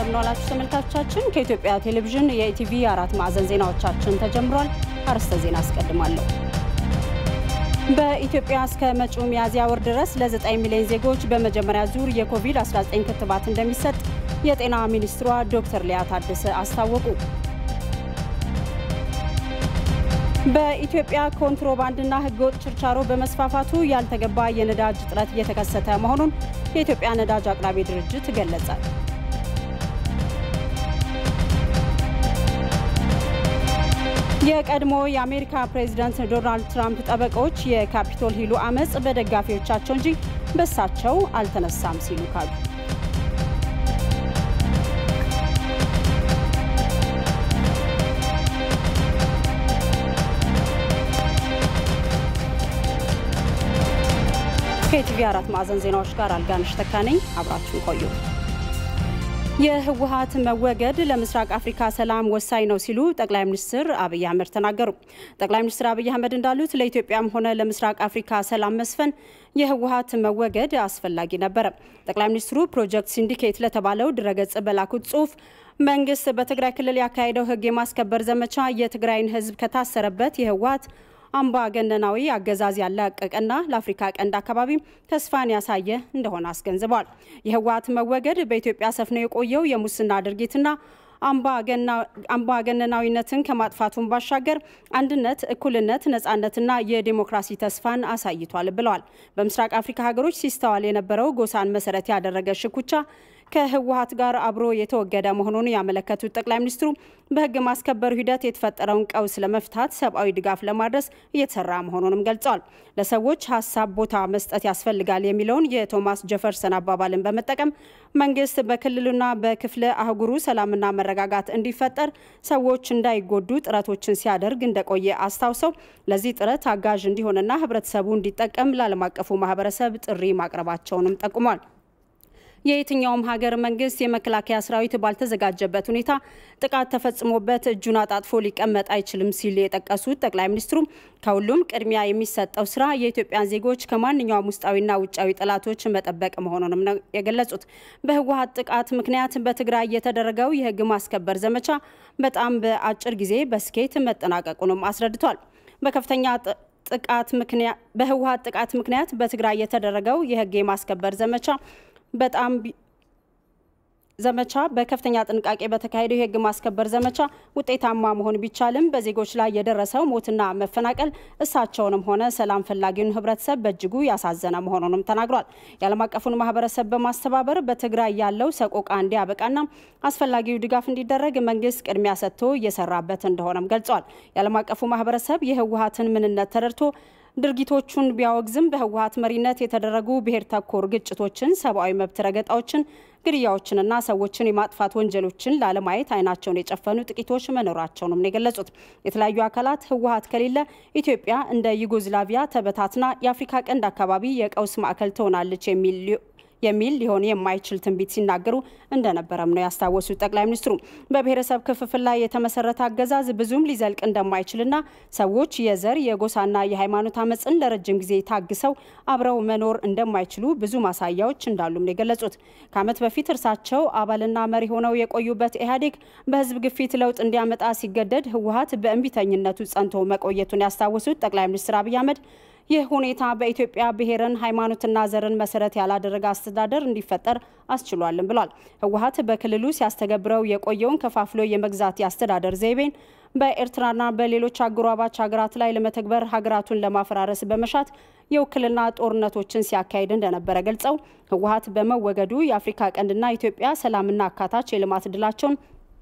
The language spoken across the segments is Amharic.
እንደምንዋላችሁ ተመልካቾቻችን። ከኢትዮጵያ ቴሌቪዥን የኢቲቪ አራት ማዕዘን ዜናዎቻችን ተጀምሯል። አርዕስተ ዜና አስቀድማለሁ። በኢትዮጵያ እስከ መጪው ሚያዝያ ወር ድረስ ለ9 ሚሊዮን ዜጎች በመጀመሪያ ዙር የኮቪድ-19 ክትባት እንደሚሰጥ የጤና ሚኒስትሯ ዶክተር ሊያ ታደሰ አስታወቁ። በኢትዮጵያ ኮንትሮባንድና ሕገወጥ ችርቻሮ በመስፋፋቱ ያልተገባ የነዳጅ እጥረት እየተከሰተ መሆኑን የኢትዮጵያ ነዳጅ አቅራቢ ድርጅት ገለጸ። የቀድሞ የአሜሪካ ፕሬዚዳንት ዶናልድ ትራምፕ ጠበቆች የካፒቶል ሂሉ አመፅ በደጋፊዎቻቸው እንጂ በሳቸው አልተነሳም ሲሉ ካሉ ከኢቲቪ አራት ማዕዘን ዜናዎች ጋር አልጋነሽ ተካ ነኝ። አብራችሁን ቆዩ። የህወሀት መወገድ ለምስራቅ አፍሪካ ሰላም ወሳኝ ነው ሲሉ ጠቅላይ ሚኒስትር አብይ አህመድ ተናገሩ። ጠቅላይ ሚኒስትር አብይ አህመድ እንዳሉት ለኢትዮጵያም ሆነ ለምስራቅ አፍሪካ ሰላም መስፈን የህወሀት መወገድ አስፈላጊ ነበረ። ጠቅላይ ሚኒስትሩ ፕሮጀክት ሲንዲኬት ለተባለው ድረገጽ በላኩት ጽሁፍ መንግስት በትግራይ ክልል ያካሄደው ህግ የማስከበር ዘመቻ የትግራይን ህዝብ ከታሰረበት የህወሀት አምባገነናዊ አገዛዝ ያላቀቀና ለአፍሪካ ቀንድ አካባቢ ተስፋን ያሳየ እንደሆነ አስገንዝበዋል። የህወሀት መወገድ በኢትዮጵያ ሰፍኖ የቆየው የሙስና ድርጊትና አምባገነናዊነትን ከማጥፋቱን ባሻገር አንድነት፣ እኩልነት፣ ነጻነትና የዲሞክራሲ ተስፋን አሳይቷል ብለዋል። በምስራቅ አፍሪካ ሀገሮች ሲስተዋል የነበረው ጎሳን መሰረት ያደረገ ሽኩቻ ከህወሀት ጋር አብሮ የተወገደ መሆኑን ያመለከቱት ጠቅላይ ሚኒስትሩ በህግ ማስከበሩ ሂደት የተፈጠረውን ቀውስ ለመፍታት ሰብአዊ ድጋፍ ለማድረስ እየተሰራ መሆኑንም ገልጸዋል። ለሰዎች ሀሳብ ቦታ መስጠት ያስፈልጋል የሚለውን የቶማስ ጀፈርሰን አባባልን በመጠቀም መንግስት በክልሉና በክፍለ አህጉሩ ሰላምና መረጋጋት እንዲፈጠር ሰዎች እንዳይጎዱ ጥረቶችን ሲያደርግ እንደቆየ አስታውሰው ለዚህ ጥረት አጋዥ እንዲሆንና ህብረተሰቡ እንዲጠቀም ለዓለም አቀፉ ማህበረሰብ ጥሪ ማቅረባቸውንም ጠቁሟል። የየትኛውም ሀገር መንግስት የመከላከያ ሰራዊት ባልተዘጋጀበት ሁኔታ ጥቃት ተፈጽሞበት እጁን አጣጥፎ ሊቀመጥ አይችልም ሲል የጠቀሱት ጠቅላይ ሚኒስትሩ ከሁሉም ቅድሚያ የሚሰጠው ስራ የኢትዮጵያን ዜጎች ከማንኛውም ውስጣዊና ውጫዊ ጠላቶች መጠበቅ መሆኑንም ነው የገለጹት። በህወሀት ጥቃት ምክንያት በትግራይ የተደረገው የህግ ማስከበር ዘመቻ በጣም በአጭር ጊዜ በስኬት መጠናቀቁንም አስረድቷል። በከፍተኛ ጥቃት ምክንያት በህወሀት ጥቃት ምክንያት በትግራይ የተደረገው የህግ የማስከበር ዘመቻ በጣም ዘመቻ በከፍተኛ ጥንቃቄ በተካሄደው የህግ ማስከበር ዘመቻ ውጤታማ መሆን ቢቻልም በዜጎች ላይ የደረሰው ሞትና መፈናቀል እሳቸውንም ሆነ ሰላም ፈላጊውን ህብረተሰብ በእጅጉ ያሳዘነ መሆኑንም ተናግሯል። የዓለም አቀፉን ማህበረሰብ በማስተባበር በትግራይ ያለው ሰቆቃ እንዲያበቃና አስፈላጊው ድጋፍ እንዲደረግ መንግስት ቅድሚያ ሰጥቶ እየሰራበት እንደሆነም ገልጿል። የዓለም አቀፉ ማህበረሰብ የህወሀትን ምንነት ተረድቶ ድርጊቶቹን ቢያወግዝም በህወሀት መሪነት የተደረጉ ብሔር ተኮር ግጭቶችን፣ ሰብአዊ መብት ረገጣዎችን፣ ግድያዎችንና ሰዎችን የማጥፋት ወንጀሎችን ላለማየት አይናቸውን የጨፈኑ ጥቂቶች መኖራቸውንም ነው የገለጹት። የተለያዩ አካላት ህወሀት ከሌለ ኢትዮጵያ እንደ ዩጎዝላቪያ ተበታትና የአፍሪካ ቀንድ አካባቢ የቀውስ ማዕከል ትሆናለች የሚል የሚል ሊሆን የማይችል ትንቢት ሲናገሩ እንደነበረም ነው ያስታወሱት ጠቅላይ ሚኒስትሩ በብሔረሰብ ክፍፍል ላይ የተመሰረተ አገዛዝ ብዙም ሊዘልቅ እንደማይችልና ሰዎች የዘር የጎሳና የሃይማኖት አመፅን ለረጅም ጊዜ ታግሰው አብረው መኖር እንደማይችሉ ብዙ ማሳያዎች እንዳሉም ነው የገለጹት። ከዓመት በፊት እርሳቸው አባልና መሪ ሆነው የቆዩበት ኢህአዴግ በህዝብ ግፊት ለውጥ እንዲያመጣ ሲገደድ ህወሀት በእንቢተኝነቱ ጸንቶ መቆየቱን ያስታወሱት ጠቅላይ ሚኒስትር አብይ አህመድ ይህ ሁኔታ በኢትዮጵያ ብሔርን ሃይማኖትና ዘርን መሰረት ያላደረገ አስተዳደር እንዲፈጠር አስችሏልም ብሏል። ህወሀት በክልሉ ሲያስተገብረው የቆየውን ከፋፍሎ የመግዛት የአስተዳደር ዘይቤን በኤርትራና በሌሎች አጎራባች ሀገራት ላይ ለመተግበር ሀገራቱን ለማፈራረስ በመሻት የውክልና ጦርነቶችን ሲያካሂድ እንደነበረ ገልጸው ህወሀት በመወገዱ የአፍሪካ ቀንድና ኢትዮጵያ ሰላምና አካታች የልማት ድላቸውን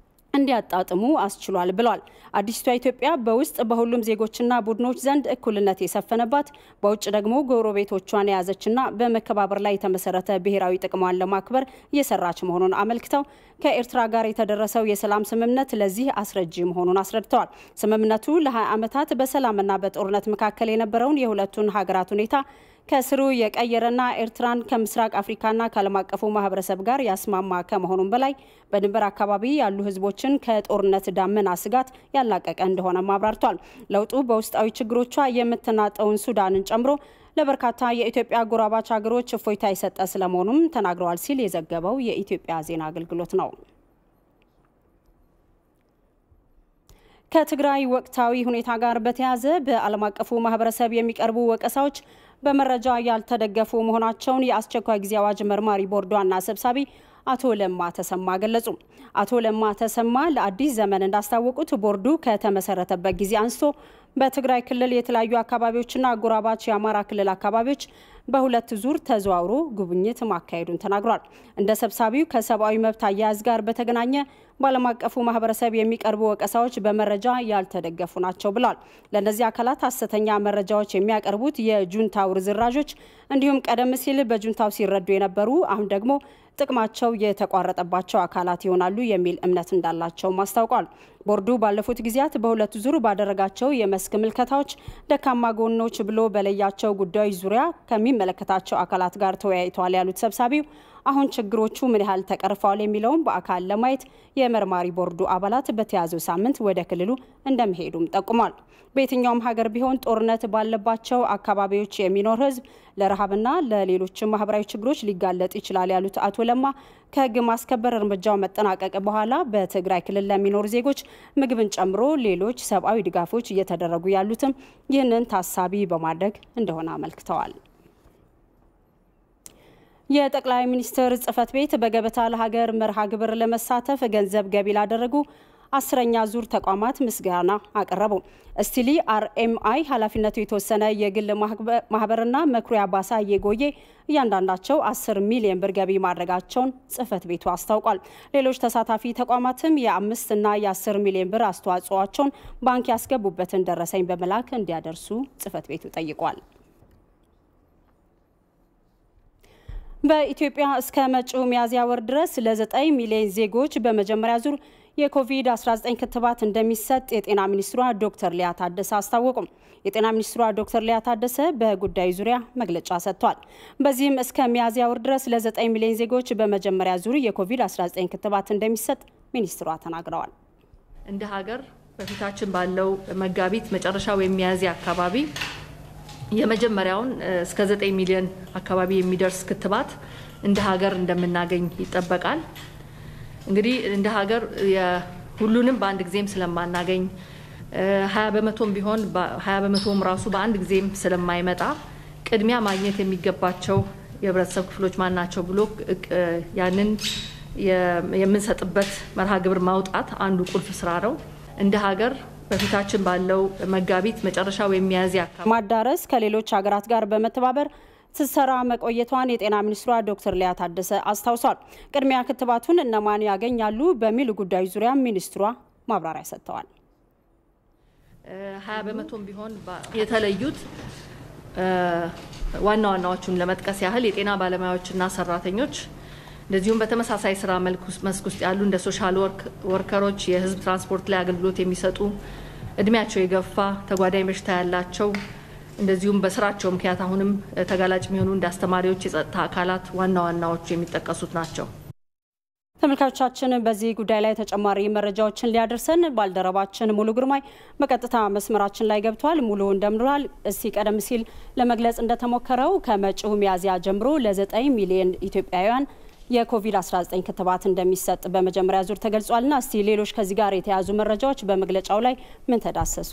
እንዲያጣጥሙ አስችሏል ብሏል። አዲስቷ ኢትዮጵያ በውስጥ በሁሉም ዜጎችና ቡድኖች ዘንድ እኩልነት የሰፈነባት በውጭ ደግሞ ጎረቤቶቿን የያዘችና በመከባበር ላይ የተመሰረተ ብሔራዊ ጥቅሟን ለማክበር እየሰራች መሆኑን አመልክተው ከኤርትራ ጋር የተደረሰው የሰላም ስምምነት ለዚህ አስረጂ መሆኑን አስረድተዋል። ስምምነቱ ለ20 ዓመታት በሰላምና በጦርነት መካከል የነበረውን የሁለቱን ሀገራት ሁኔታ ከስሩ የቀየረና ኤርትራን ከምስራቅ አፍሪካና ከዓለም አቀፉ ማህበረሰብ ጋር ያስማማ ከመሆኑም በላይ በድንበር አካባቢ ያሉ ህዝቦችን ከጦርነት ዳመና ስጋት ያላቀቀ እንደሆነም አብራርቷል። ለውጡ በውስጣዊ ችግሮቿ የምትናጠውን ሱዳንን ጨምሮ ለበርካታ የኢትዮጵያ አጎራባች ሀገሮች እፎይታ የሰጠ ስለመሆኑም ተናግረዋል ሲል የዘገበው የኢትዮጵያ ዜና አገልግሎት ነው። ከትግራይ ወቅታዊ ሁኔታ ጋር በተያያዘ በዓለም አቀፉ ማህበረሰብ የሚቀርቡ ወቀሳዎች በመረጃ ያልተደገፉ መሆናቸውን የአስቸኳይ ጊዜ አዋጅ መርማሪ ቦርድ ዋና ሰብሳቢ አቶ ለማ ተሰማ ገለጹ። አቶ ለማ ተሰማ ለአዲስ ዘመን እንዳስታወቁት ቦርዱ ከተመሰረተበት ጊዜ አንስቶ በትግራይ ክልል የተለያዩ አካባቢዎችና አጎራባች የአማራ ክልል አካባቢዎች በሁለት ዙር ተዘዋውሮ ጉብኝት ማካሄዱን ተናግሯል። እንደ ሰብሳቢው ከሰብአዊ መብት አያያዝ ጋር በተገናኘ በዓለም አቀፉ ማህበረሰብ የሚቀርቡ ወቀሳዎች በመረጃ ያልተደገፉ ናቸው ብለዋል። ለእነዚህ አካላት ሐሰተኛ መረጃዎች የሚያቀርቡት የጁንታው ርዝራዦች እንዲሁም ቀደም ሲል በጁንታው ሲረዱ የነበሩ አሁን ደግሞ ጥቅማቸው የተቋረጠባቸው አካላት ይሆናሉ የሚል እምነት እንዳላቸውም አስታውቋል። ቦርዱ ባለፉት ጊዜያት በሁለት ዙር ባደረጋቸው የመስክ ምልከታዎች ደካማ ጎኖች ብሎ በለያቸው ጉዳዮች ዙሪያ ከሚመለከታቸው አካላት ጋር ተወያይተዋል ያሉት ሰብሳቢው አሁን ችግሮቹ ምን ያህል ተቀርፈዋል የሚለውን በአካል ለማየት የመርማሪ ቦርዱ አባላት በተያዘው ሳምንት ወደ ክልሉ እንደሚሄዱም ጠቁሟል። በየትኛውም ሀገር ቢሆን ጦርነት ባለባቸው አካባቢዎች የሚኖር ሕዝብ ለረሃብና ለሌሎችም ማህበራዊ ችግሮች ሊጋለጥ ይችላል ያሉት አቶ ለማ ከህግ ማስከበር እርምጃው መጠናቀቅ በኋላ በትግራይ ክልል ለሚኖሩ ዜጎች ምግብን ጨምሮ ሌሎች ሰብአዊ ድጋፎች እየተደረጉ ያሉትም ይህንን ታሳቢ በማድረግ እንደሆነ አመልክተዋል። የጠቅላይ ሚኒስትር ጽህፈት ቤት በገበታ ለሀገር መርሃ ግብር ለመሳተፍ ገንዘብ ገቢ ላደረጉ አስረኛ ዙር ተቋማት ምስጋና አቀረቡ። ስቲሊ አርኤምአይ ኃላፊነቱ የተወሰነ የግል ማህበርና መኩሪያ ባሳ የጎዬ እያንዳንዳቸው 10 ሚሊዮን ብር ገቢ ማድረጋቸውን ጽህፈት ቤቱ አስታውቋል። ሌሎች ተሳታፊ ተቋማትም የአምስት እና የ10 ሚሊዮን ብር አስተዋጽኦቸውን ባንክ ያስገቡበትን ደረሰኝ በመላክ እንዲያደርሱ ጽህፈት ቤቱ ጠይቋል። በኢትዮጵያ እስከ መጪው ሚያዝያ ወር ድረስ ለ9 ሚሊዮን ዜጎች በመጀመሪያ ዙር የኮቪድ-19 ክትባት እንደሚሰጥ የጤና ሚኒስትሯ ዶክተር ሊያ ታደሰ አስታወቁም። የጤና ሚኒስትሯ ዶክተር ሊያ ታደሰ በጉዳዩ ዙሪያ መግለጫ ሰጥቷል። በዚህም እስከ ሚያዝያ ወር ድረስ ለ9 ሚሊዮን ዜጎች በመጀመሪያ ዙር የኮቪድ-19 ክትባት እንደሚሰጥ ሚኒስትሯ ተናግረዋል። እንደ ሀገር በፊታችን ባለው መጋቢት መጨረሻ ወይም ሚያዝያ አካባቢ የመጀመሪያውን እስከ 9 ሚሊዮን አካባቢ የሚደርስ ክትባት እንደ ሀገር እንደምናገኝ ይጠበቃል። እንግዲህ እንደ ሀገር ሁሉንም በአንድ ጊዜም ስለማናገኝ ሀያ በመቶም ቢሆን ሀያ በመቶም ራሱ በአንድ ጊዜም ስለማይመጣ ቅድሚያ ማግኘት የሚገባቸው የህብረተሰብ ክፍሎች ማን ናቸው ብሎ ያንን የምንሰጥበት መርሃ ግብር ማውጣት አንዱ ቁልፍ ስራ ነው። እንደ ሀገር በፊታችን ባለው መጋቢት መጨረሻ ወይም ሚያዝያ ማዳረስ ከሌሎች ሀገራት ጋር በመተባበር ስትሰራ መቆየቷን የጤና ሚኒስትሯ ዶክተር ሊያ ታደሰ አስታውሷል። ቅድሚያ ክትባቱን እነማን ያገኛሉ በሚሉ ጉዳዮች ዙሪያ ሚኒስትሯ ማብራሪያ ሰጥተዋል። ሀያ በመቶም ቢሆን የተለዩት ዋና ዋናዎቹን ለመጥቀስ ያህል የጤና ባለሙያዎችና ሰራተኞች እንደዚሁም በተመሳሳይ ስራ መስክ ውስጥ ያሉ እንደ ሶሻል ወርከሮች፣ የህዝብ ትራንስፖርት ላይ አገልግሎት የሚሰጡ እድሜያቸው የገፋ ተጓዳኝ በሽታ ያላቸው እንደዚሁም በስራቸው ምክንያት አሁንም ተጋላጭ የሚሆኑ እንደ አስተማሪዎች፣ የጸጥታ አካላት ዋና ዋናዎቹ የሚጠቀሱት ናቸው። ተመልካቾቻችን በዚህ ጉዳይ ላይ ተጨማሪ መረጃዎችን ሊያደርሰን ባልደረባችን ሙሉ ግርማይ በቀጥታ መስመራችን ላይ ገብቷል። ሙሉ እንደምንላል። እስቲ ቀደም ሲል ለመግለጽ እንደተሞከረው ከመጪው ሚያዝያ ጀምሮ ለዘጠኝ ሚሊዮን ኢትዮጵያውያን የኮቪድ-19 ክትባት እንደሚሰጥ በመጀመሪያ ዙር ተገልጿልና እስቲ ሌሎች ከዚህ ጋር የተያዙ መረጃዎች በመግለጫው ላይ ምን ተዳሰሱ?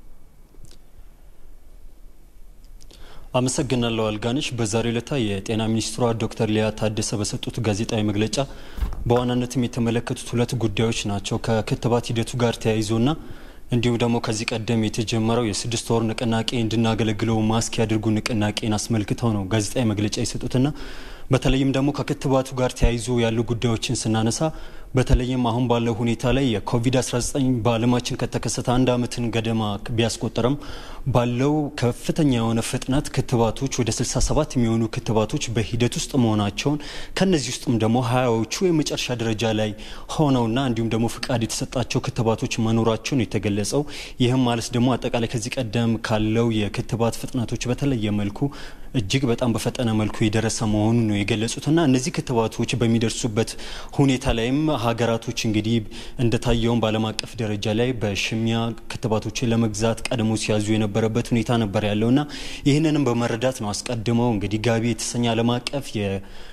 አመሰግናለሁ አልጋነሽ። በዛሬው ዕለት የጤና ሚኒስትሯ ዶክተር ሊያ ታደሰ በሰጡት ጋዜጣዊ መግለጫ በዋናነትም የተመለከቱት ሁለት ጉዳዮች ናቸው። ከክትባት ሂደቱ ጋር ተያይዞና እንዲሁም ደግሞ ከዚህ ቀደም የተጀመረው የስድስት ወር ንቅናቄ እንድናገለግለው ማስክ ያድርጉ ንቅናቄን አስመልክተው ነው ጋዜጣዊ መግለጫ የሰጡትና በተለይም ደግሞ ከክትባቱ ጋር ተያይዞ ያሉ ጉዳዮችን ስናነሳ በተለይም አሁን ባለው ሁኔታ ላይ የኮቪድ-19 በዓለማችን ከተከሰተ አንድ ዓመትን ገደማ ቢያስቆጠርም ባለው ከፍተኛ የሆነ ፍጥነት ክትባቶች ወደ 67 የሚሆኑ ክትባቶች በሂደት ውስጥ መሆናቸውን ከነዚህ ውስጥም ደግሞ ሀያዎቹ የመጨረሻ ደረጃ ላይ ሆነውና እንዲሁም ደግሞ ፍቃድ የተሰጣቸው ክትባቶች መኖራቸውን የተገለጸው ይህም ማለት ደግሞ አጠቃላይ ከዚህ ቀደም ካለው የክትባት ፍጥነቶች በተለየ መልኩ እጅግ በጣም በፈጠነ መልኩ የደረሰ መሆኑን ነው የገለጹትና እነዚህ ክትባቶች በሚደርሱበት ሁኔታ ላይም ሀገራቶች እንግዲህ እንደታየውም በዓለም አቀፍ ደረጃ ላይ በሽሚያ ክትባቶችን ለመግዛት ቀድሞ ሲያዙ የነበረበት ሁኔታ ነበር ያለውና ይህንንም በመረዳት ነው አስቀድመው እንግዲህ ጋቢ የተሰኘ ዓለም አቀፍ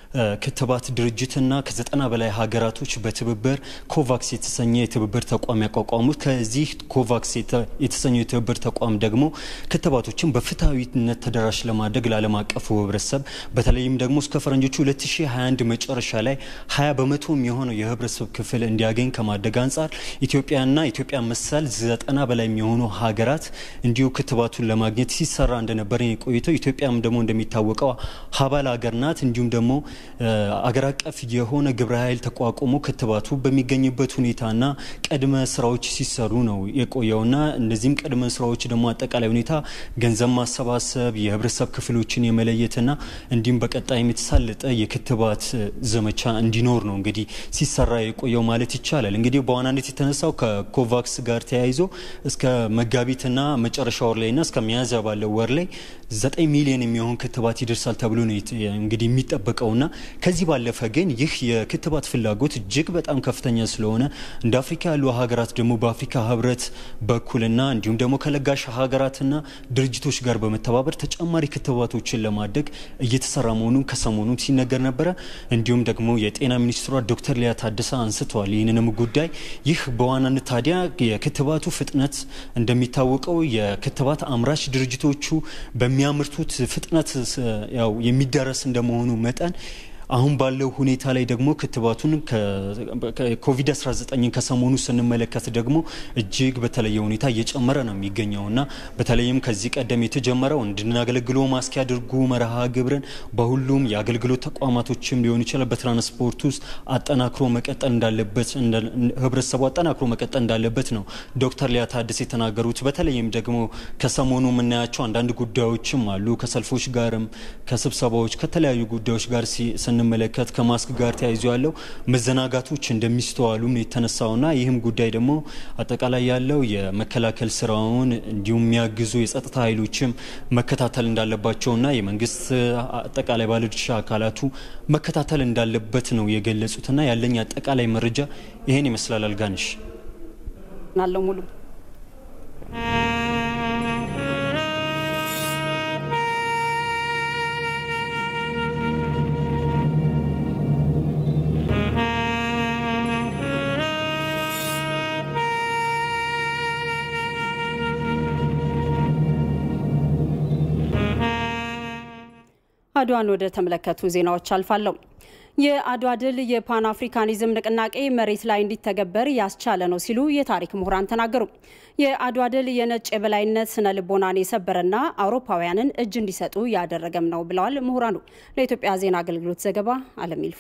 ክትባት ድርጅትና ከዘጠና በላይ ሀገራቶች በትብብር ኮቫክስ የተሰኘ የትብብር ተቋም ያቋቋሙት። ከዚህ ኮቫክስ የተሰኘው የትብብር ተቋም ደግሞ ክትባቶችን በፍትሐዊነት ተደራሽ ለማድረግ ለዓለም አቀፉ ህብረተሰብ በተለይም ደግሞ እስከ ፈረንጆቹ 2021 መጨረሻ ላይ 20 በመቶ የሚሆነው የህብረተሰብ ክፍል እንዲያገኝ ከማድረግ አንጻር ኢትዮጵያና ኢትዮጵያ መሰል ዘጠና በላይ የሚሆኑ ሀገራት እንዲሁ ክትባቱን ለማግኘት ሲሰራ እንደነበረ የቆይተው ኢትዮጵያም ደግሞ እንደሚታወቀው ሀባል ሀገር ናት። እንዲሁም ደግሞ አገር አቀፍ የሆነ ግብረ ኃይል ተቋቁሞ ክትባቱ በሚገኝበት ሁኔታና ቅድመ ስራዎች ሲሰሩ ነው የቆየውና እነዚህም ቅድመ ስራዎች ደግሞ አጠቃላይ ሁኔታ ገንዘብ ማሰባሰብ፣ የህብረተሰብ ክፍሎችን የመለየትና እንዲሁም በቀጣይም የተሳለጠ የክትባት ዘመቻ እንዲኖር ነው እንግዲህ ሲሰራ የቆየው ማለት ይቻላል። እንግዲህ በዋናነት የተነሳው ከኮቫክስ ጋር ተያይዞ እስከ መጋቢትና መጨረሻ ወር ላይና እስከ ሚያዝያ ባለው ወር ላይ ዘጠኝ ሚሊዮን የሚሆን ክትባት ይደርሳል ተብሎ ነው እንግዲህ የሚጠበቀውና ከዚህ ባለፈ ግን ይህ የክትባት ፍላጎት እጅግ በጣም ከፍተኛ ስለሆነ እንደ አፍሪካ ያሉ ሀገራት ደግሞ በአፍሪካ ህብረት በኩልና እንዲሁም ደግሞ ከለጋሽ ሀገራትና ድርጅቶች ጋር በመተባበር ተጨማሪ ክትባቶችን ለማድረግ እየተሰራ መሆኑን ከሰሞኑን ሲነገር ነበረ። እንዲሁም ደግሞ የጤና ሚኒስትሯ ዶክተር ሊያ ታደሰ አንስተዋል ይህንንም ጉዳይ። ይህ በዋናነት ታዲያ የክትባቱ ፍጥነት እንደሚታወቀው የክትባት አምራች ድርጅቶቹ በሚያመርቱት ፍጥነት ያው የሚደረስ እንደመሆኑ መጠን አሁን ባለው ሁኔታ ላይ ደግሞ ክትባቱን ኮቪድ-19ን ከሰሞኑ ስንመለከት ደግሞ እጅግ በተለየ ሁኔታ እየጨመረ ነው የሚገኘውና በተለይም ከዚህ ቀደም የተጀመረው እንድናገለግሎ ማስክ ያድርጉ መርሃ ግብርን በሁሉም የአገልግሎት ተቋማቶችም ሊሆን ይችላል በትራንስፖርት ውስጥ አጠናክሮ መቀጠል እንዳለበት ህብረተሰቡ አጠናክሮ መቀጠል እንዳለበት ነው ዶክተር ሊያ ታደሰ የተናገሩት። በተለይም ደግሞ ከሰሞኑ የምናያቸው አንዳንድ ጉዳዮችም አሉ ከሰልፎች ጋርም ከስብሰባዎች ከተለያዩ ጉዳዮች ጋር ስንመለከት ከማስክ ጋር ተያይዞ ያለው መዘናጋቶች እንደሚስተዋሉም የተነሳውና ይህም ጉዳይ ደግሞ አጠቃላይ ያለው የመከላከል ስራውን እንዲሁም የሚያግዙ የጸጥታ ኃይሎችም መከታተል እንዳለባቸውና የመንግስት አጠቃላይ ባለድርሻ አካላቱ መከታተል እንዳለበት ነው የገለጹትና ያለኝ አጠቃላይ መረጃ ይሄን ይመስላል። አልጋንሽ ናለው ሙሉ አድዋን ወደ ተመለከቱ ዜናዎች አልፋለሁ። የአድዋ ድል የፓን አፍሪካኒዝም ንቅናቄ መሬት ላይ እንዲተገበር ያስቻለ ነው ሲሉ የታሪክ ምሁራን ተናገሩ። የአድዋ ድል የነጭ የበላይነት ስነ ልቦናን የሰበረና አውሮፓውያንን እጅ እንዲሰጡ ያደረገም ነው ብለዋል ምሁራኑ። ለኢትዮጵያ ዜና አገልግሎት ዘገባ አለም ይልፎ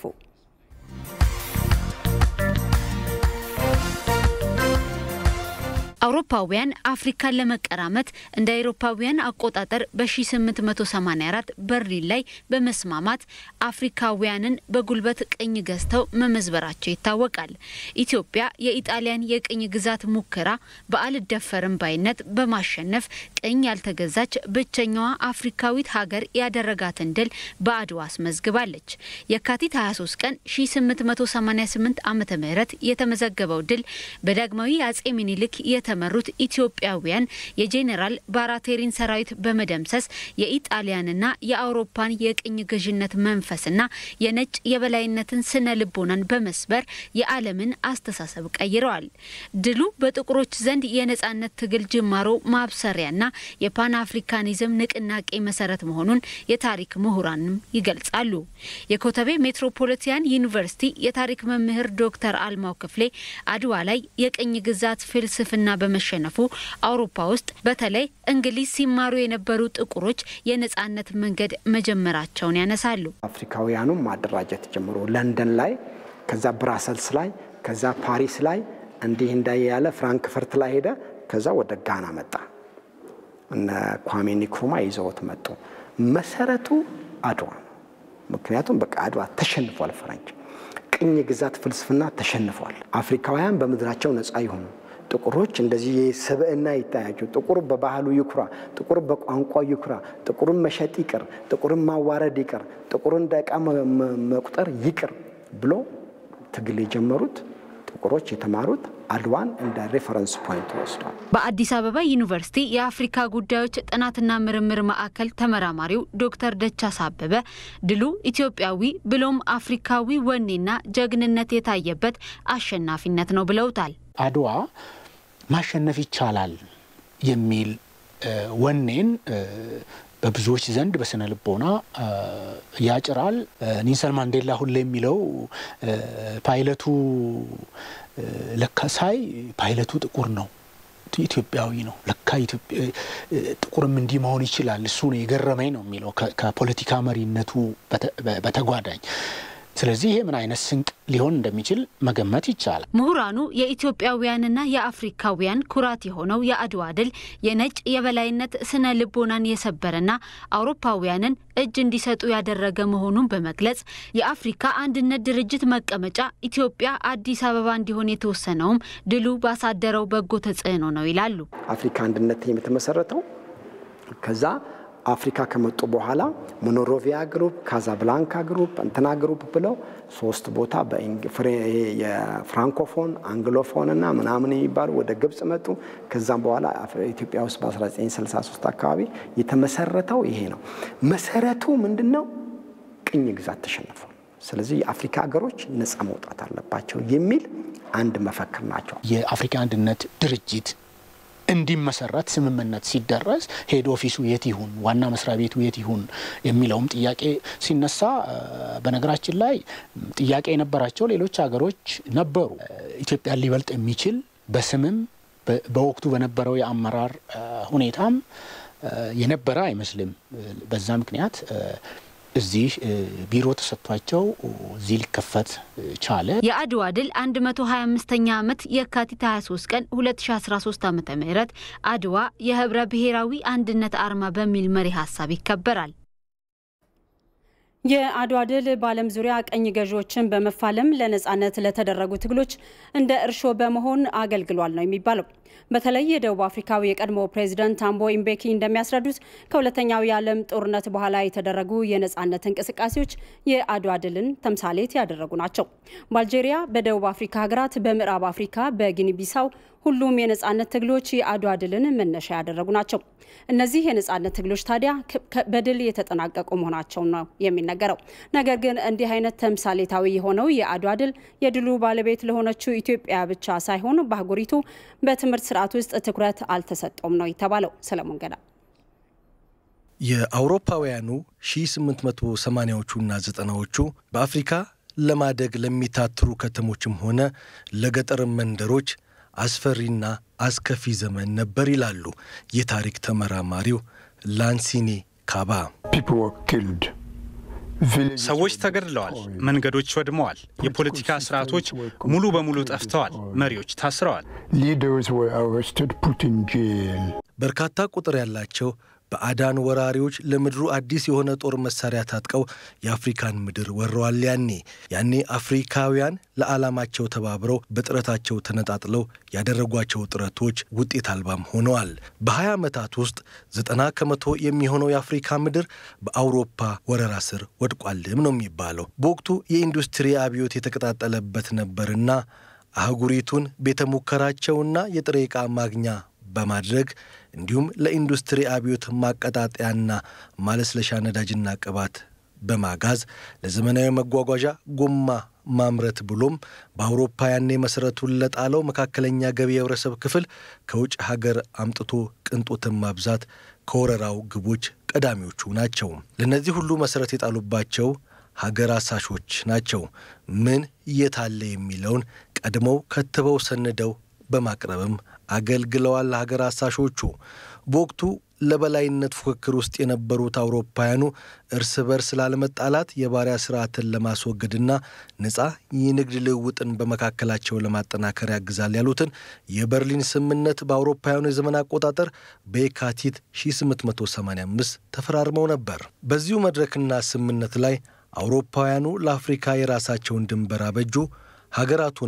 አውሮፓውያን አፍሪካን ለመቀራመት እንደ አውሮፓውያን አቆጣጠር በ1884 በርሊን ላይ በመስማማት አፍሪካውያንን በጉልበት ቅኝ ገዝተው መመዝበራቸው ይታወቃል። ኢትዮጵያ የኢጣሊያን የቅኝ ግዛት ሙከራ በአልደፈርም ባይነት በማሸነፍ ቅኝ ያልተገዛች ብቸኛዋ አፍሪካዊት ሀገር ያደረጋትን ድል በአድዋ አስመዝግባለች። የካቲት 23 ቀን 1888 ዓ ም የተመዘገበው ድል በዳግማዊ አጼ ሚኒልክ የተመሩት ኢትዮጵያውያን የጄኔራል ባራቴሪን ሰራዊት በመደምሰስ የኢጣሊያንና የአውሮፓን የቅኝ ገዥነት መንፈስና የነጭ የበላይነትን ስነ ልቦናን በመስበር የዓለምን አስተሳሰብ ቀይረዋል። ድሉ በጥቁሮች ዘንድ የነጻነት ትግል ጅማሮ ማብሰሪያና የፓን አፍሪካኒዝም ንቅናቄ መሰረት መሆኑን የታሪክ ምሁራንም ይገልጻሉ። የኮተቤ ሜትሮፖሊታን ዩኒቨርሲቲ የታሪክ መምህር ዶክተር አልማው ክፍሌ አድዋ ላይ የቅኝ ግዛት ፍልስፍና በመሸነፉ አውሮፓ ውስጥ በተለይ እንግሊዝ ሲማሩ የነበሩ ጥቁሮች የነጻነት መንገድ መጀመራቸውን ያነሳሉ። አፍሪካውያኑም ማደራጀት ጀምሮ ለንደን ላይ፣ ከዛ ብራሰልስ ላይ፣ ከዛ ፓሪስ ላይ እንዲህ እንዳየ ያለ ፍራንክፈርት ላይ ሄደ። ከዛ ወደ ጋና መጣ። እነ ኳሜ ንክሩማ ይዘውት መጡ። መሰረቱ አድዋ ነው። ምክንያቱም በቃ አድዋ ተሸንፏል። ፈረንጅ ቅኝ ግዛት ፍልስፍና ተሸንፏል። አፍሪካውያን በምድራቸው ነጻ ይሆኑ ጥቁሮች እንደዚህ ስብዕና ይታያቸው። ጥቁር በባህሉ ይኩራ፣ ጥቁር በቋንቋ ይኩራ፣ ጥቁርን መሸጥ ይቅር፣ ጥቁርን ማዋረድ ይቅር፣ ጥቁርን እንደ ዕቃ መቁጠር ይቅር ብሎ ትግል የጀመሩት ጥቁሮች የተማሩት አድዋን እንደ ሬፈረንስ ፖይንት ወስዷል። በአዲስ አበባ ዩኒቨርሲቲ የአፍሪካ ጉዳዮች ጥናትና ምርምር ማዕከል ተመራማሪው ዶክተር ደቻሳ አበበ ድሉ ኢትዮጵያዊ ብሎም አፍሪካዊ ወኔና ጀግንነት የታየበት አሸናፊነት ነው ብለውታል። አድዋ ማሸነፍ ይቻላል የሚል ወኔን በብዙዎች ዘንድ በስነ ልቦና ያጭራል። ኒልሰን ማንዴላ ሁሌ የሚለው ፓይለቱ ለካ ሳይ ፓይለቱ ጥቁር ነው፣ ኢትዮጵያዊ ነው። ለካ ጥቁርም እንዲህ መሆን ይችላል። እሱ ነው የገረመኝ ነው የሚለው ከፖለቲካ መሪነቱ በተጓዳኝ ስለዚህ ይሄ ምን አይነት ስንቅ ሊሆን እንደሚችል መገመት ይቻላል። ምሁራኑ የኢትዮጵያውያንና የአፍሪካውያን ኩራት የሆነው የአድዋ ድል የነጭ የበላይነት ስነ ልቦናን የሰበረና አውሮፓውያንን እጅ እንዲሰጡ ያደረገ መሆኑን በመግለጽ የአፍሪካ አንድነት ድርጅት መቀመጫ ኢትዮጵያ አዲስ አበባ እንዲሆን የተወሰነውም ድሉ ባሳደረው በጎ ተጽዕኖ ነው ይላሉ። አፍሪካ አንድነት የተመሰረተው ከዛ አፍሪካ ከመጡ በኋላ ሞኖሮቪያ ግሩፕ፣ ካዛብላንካ ግሩፕ፣ እንትና ግሩፕ ብለው ሶስት ቦታ የፍራንኮፎን አንግሎፎን እና ምናምን የሚባሉ ወደ ግብጽ መጡ። ከዛም በኋላ ኢትዮጵያ ውስጥ በ1963 አካባቢ የተመሰረተው ይሄ ነው። መሰረቱ ምንድን ነው? ቅኝ ግዛት ተሸንፏል። ስለዚህ የአፍሪካ ሀገሮች ነጻ መውጣት አለባቸው የሚል አንድ መፈክር ናቸው። የአፍሪካ አንድነት ድርጅት እንዲመሰረት ስምምነት ሲደረስ ሄድ ኦፊሱ የት ይሁን፣ ዋና መስሪያ ቤቱ የት ይሁን የሚለውም ጥያቄ ሲነሳ፣ በነገራችን ላይ ጥያቄ የነበራቸው ሌሎች ሀገሮች ነበሩ። ኢትዮጵያን ሊበልጥ የሚችል በስምም በወቅቱ በነበረው የአመራር ሁኔታም የነበረ አይመስልም። በዛ ምክንያት እዚህ ቢሮ ተሰጥቷቸው እዚህ ሊከፈት ቻለ። የአድዋ ድል 125ኛ ዓመት የካቲት 23 ቀን 2013 ዓ ም አድዋ የህብረ ብሔራዊ አንድነት አርማ በሚል መሪ ሀሳብ ይከበራል። የአድዋ ድል በዓለም ዙሪያ ቀኝ ገዢዎችን በመፋለም ለነጻነት ለተደረጉ ትግሎች እንደ እርሾ በመሆን አገልግሏል ነው የሚባለው። በተለይ የደቡብ አፍሪካዊ የቀድሞ ፕሬዚደንት ታምቦ ኢምቤኪ እንደሚያስረዱት ከሁለተኛው የዓለም ጦርነት በኋላ የተደረጉ የነጻነት እንቅስቃሴዎች የአድዋ ድልን ተምሳሌት ያደረጉ ናቸው። በአልጄሪያ፣ በደቡብ አፍሪካ ሀገራት፣ በምዕራብ አፍሪካ፣ በጊኒ ቢሳው ሁሉም የነጻነት ትግሎች የአድዋ ድልን መነሻ ያደረጉ ናቸው። እነዚህ የነጻነት ትግሎች ታዲያ በድል የተጠናቀቁ መሆናቸው ነው የሚነገረው። ነገር ግን እንዲህ አይነት ተምሳሌታዊ የሆነው የአድዋ ድል የድሉ ባለቤት ለሆነችው ኢትዮጵያ ብቻ ሳይሆን በአህጉሪቱ በትምህርት ስርዓት ውስጥ ትኩረት አልተሰጠውም ነው የተባለው። ሰለሞን ገዳ የአውሮፓውያኑ 1880ዎቹና ዘጠናዎቹ በአፍሪካ ለማደግ ለሚታትሩ ከተሞችም ሆነ ለገጠር መንደሮች አስፈሪና አስከፊ ዘመን ነበር ይላሉ የታሪክ ተመራማሪው ላንሲኒ ካባ። ሰዎች ተገድለዋል፣ መንገዶች ወድመዋል፣ የፖለቲካ ስርዓቶች ሙሉ በሙሉ ጠፍተዋል፣ መሪዎች ታስረዋል። በርካታ ቁጥር ያላቸው በአዳን ወራሪዎች ለምድሩ አዲስ የሆነ ጦር መሳሪያ ታጥቀው የአፍሪካን ምድር ወረዋል። ያኔ ያኔ አፍሪካውያን ለዓላማቸው ተባብረው በጥረታቸው ተነጣጥለው ያደረጓቸው ጥረቶች ውጤት አልባም ሆነዋል። በ20 ዓመታት ውስጥ ዘጠና ከመቶ የሚሆነው የአፍሪካ ምድር በአውሮፓ ወረራ ስር ወድቋልም ነው የሚባለው። በወቅቱ የኢንዱስትሪ አብዮት የተቀጣጠለበት ነበርና አህጉሪቱን ቤተ ሙከራቸውና የጥሬ ዕቃ ማግኛ በማድረግ እንዲሁም ለኢንዱስትሪ አብዮት ማቀጣጠያና ማለስለሻ ነዳጅና ቅባት በማጋዝ ለዘመናዊ መጓጓዣ ጎማ ማምረት ብሎም በአውሮፓ ያኔ መሠረቱን ለጣለው መካከለኛ ገቢ የህብረተሰብ ክፍል ከውጭ ሀገር አምጥቶ ቅንጦትን ማብዛት ከወረራው ግቦች ቀዳሚዎቹ ናቸው። ለእነዚህ ሁሉ መሠረት የጣሉባቸው ሀገር አሳሾች ናቸው። ምን የታለ የሚለውን ቀድመው ከትበው ሰንደው በማቅረብም አገልግለዋል። ሀገር አሳሾቹ በወቅቱ ለበላይነት ፉክክር ውስጥ የነበሩት አውሮፓውያኑ እርስ በርስ ላለመጣላት የባሪያ ስርዓትን ለማስወገድና ነፃ የንግድ ልውውጥን በመካከላቸው ለማጠናከር ያግዛል ያሉትን የበርሊን ስምምነት በአውሮፓውያኑ የዘመን አቆጣጠር በየካቲት 1885 ተፈራርመው ነበር። በዚሁ መድረክና ስምምነት ላይ አውሮፓውያኑ ለአፍሪካ የራሳቸውን ድንበር አበጁ፣ ሀገራቱንም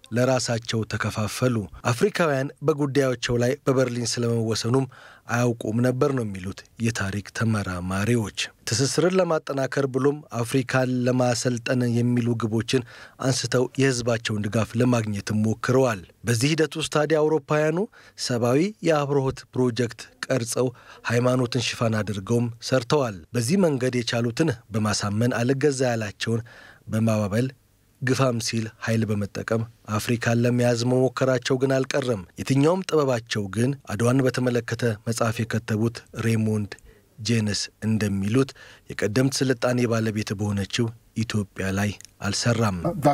ለራሳቸው ተከፋፈሉ። አፍሪካውያን በጉዳዮቸው ላይ በበርሊን ስለመወሰኑም አያውቁም ነበር ነው የሚሉት የታሪክ ተመራማሪዎች። ትስስርን ለማጠናከር ብሎም አፍሪካን ለማሰልጠን የሚሉ ግቦችን አንስተው የሕዝባቸውን ድጋፍ ለማግኘትም ሞክረዋል። በዚህ ሂደት ውስጥ ታዲያ አውሮፓውያኑ ሰብአዊ የአብርሆት ፕሮጀክት ቀርጸው ሃይማኖትን ሽፋን አድርገውም ሰርተዋል። በዚህ መንገድ የቻሉትን በማሳመን አልገዛ ያላቸውን በማባበል ግፋም ሲል ኃይል በመጠቀም አፍሪካን ለመያዝ መሞከራቸው ግን አልቀረም። የትኛውም ጥበባቸው ግን አድዋን በተመለከተ መጽሐፍ የከተቡት ሬሞንድ ጄነስ እንደሚሉት የቀደምት ስልጣኔ ባለቤት በሆነችው ኢትዮጵያ ላይ አልሰራም።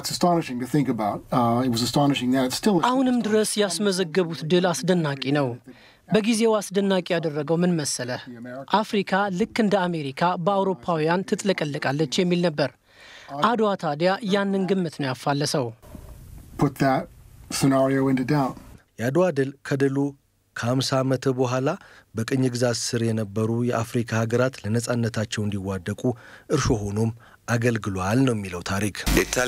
አሁንም ድረስ ያስመዘገቡት ድል አስደናቂ ነው። በጊዜው አስደናቂ ያደረገው ምን መሰለህ? አፍሪካ ልክ እንደ አሜሪካ በአውሮፓውያን ትጥለቀለቃለች የሚል ነበር። አድዋ ታዲያ ያንን ግምት ነው ያፋለሰው። የአድዋ ድል ከድሉ ከ50 ዓመት በኋላ በቅኝ ግዛት ስር የነበሩ የአፍሪካ ሀገራት ለነጻነታቸው እንዲዋደቁ እርሾ ሆኖም አገልግሏል ነው የሚለው ታሪክ።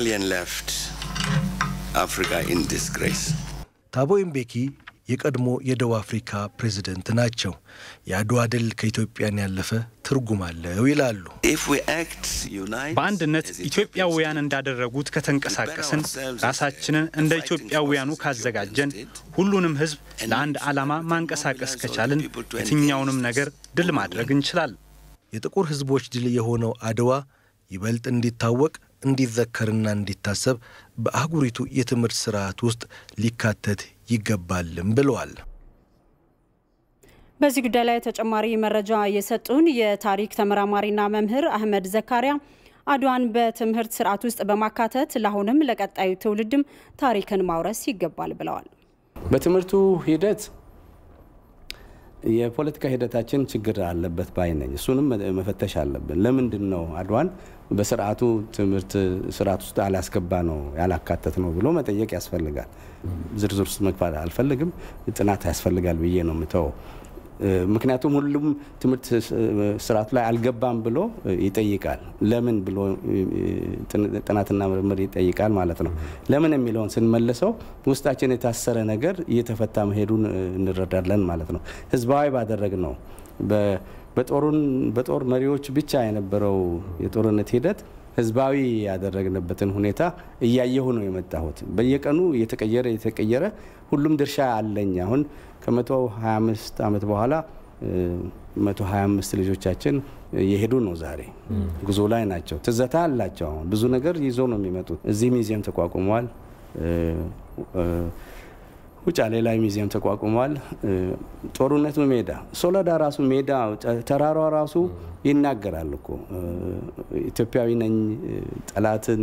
ታቦ ምቤኪ የቀድሞ የደቡብ አፍሪካ ፕሬዝደንት ናቸው። የአድዋ ድል ከኢትዮጵያን ያለፈ ትርጉም አለው ይላሉ። በአንድነት ኢትዮጵያውያን እንዳደረጉት ከተንቀሳቀስን፣ ራሳችንን እንደ ኢትዮጵያውያኑ ካዘጋጀን፣ ሁሉንም ሕዝብ ለአንድ ዓላማ ማንቀሳቀስ ከቻልን የትኛውንም ነገር ድል ማድረግ እንችላለን። የጥቁር ሕዝቦች ድል የሆነው አድዋ ይበልጥ እንዲታወቅ እንዲዘከርና እንዲታሰብ በአህጉሪቱ የትምህርት ስርዓት ውስጥ ሊካተት ይገባልም ብለዋል። በዚህ ጉዳይ ላይ ተጨማሪ መረጃ የሰጡን የታሪክ ተመራማሪና መምህር አህመድ ዘካሪያ አድዋን በትምህርት ስርዓት ውስጥ በማካተት ለአሁንም ለቀጣዩ ትውልድም ታሪክን ማውረስ ይገባል ብለዋል። በትምህርቱ ሂደት የፖለቲካ ሂደታችን ችግር አለበት ባይ ነኝ። እሱንም መፈተሽ አለብን። ለምንድን ነው አድዋን በስርዓቱ ትምህርት ስርዓት ውስጥ አላስገባ ነው ያላካተት ነው ብሎ መጠየቅ ያስፈልጋል። ዝርዝር ውስጥ መግባት አልፈልግም። ጥናት ያስፈልጋል ብዬ ነው የምተወው። ምክንያቱም ሁሉም ትምህርት ስርዓቱ ላይ አልገባም ብሎ ይጠይቃል። ለምን ብሎ ጥናትና ምርምር ይጠይቃል ማለት ነው። ለምን የሚለውን ስንመልሰው ውስጣችን የታሰረ ነገር እየተፈታ መሄዱን እንረዳለን ማለት ነው። ህዝባዊ ባደረግ ነው በጦር መሪዎች ብቻ የነበረው የጦርነት ሂደት ህዝባዊ ያደረግንበትን ሁኔታ እያየሁ ነው የመጣሁት። በየቀኑ እየተቀየረ እየተቀየረ ሁሉም ድርሻ አለኝ። አሁን ከ125 ዓመት በኋላ 125 ልጆቻችን የሄዱ ነው። ዛሬ ጉዞ ላይ ናቸው። ትዘታ አላቸው። አሁን ብዙ ነገር ይዞ ነው የሚመጡት። እዚህ ሚዚየም ተቋቁሟል። ውጫሌ ላይ ሚዚየም ተቋቁሟል። ጦርነቱ ሜዳ ሶለዳ ራሱ ሜዳ ተራሯ ራሱ ይናገራል እኮ ኢትዮጵያዊ ነኝ ጠላትን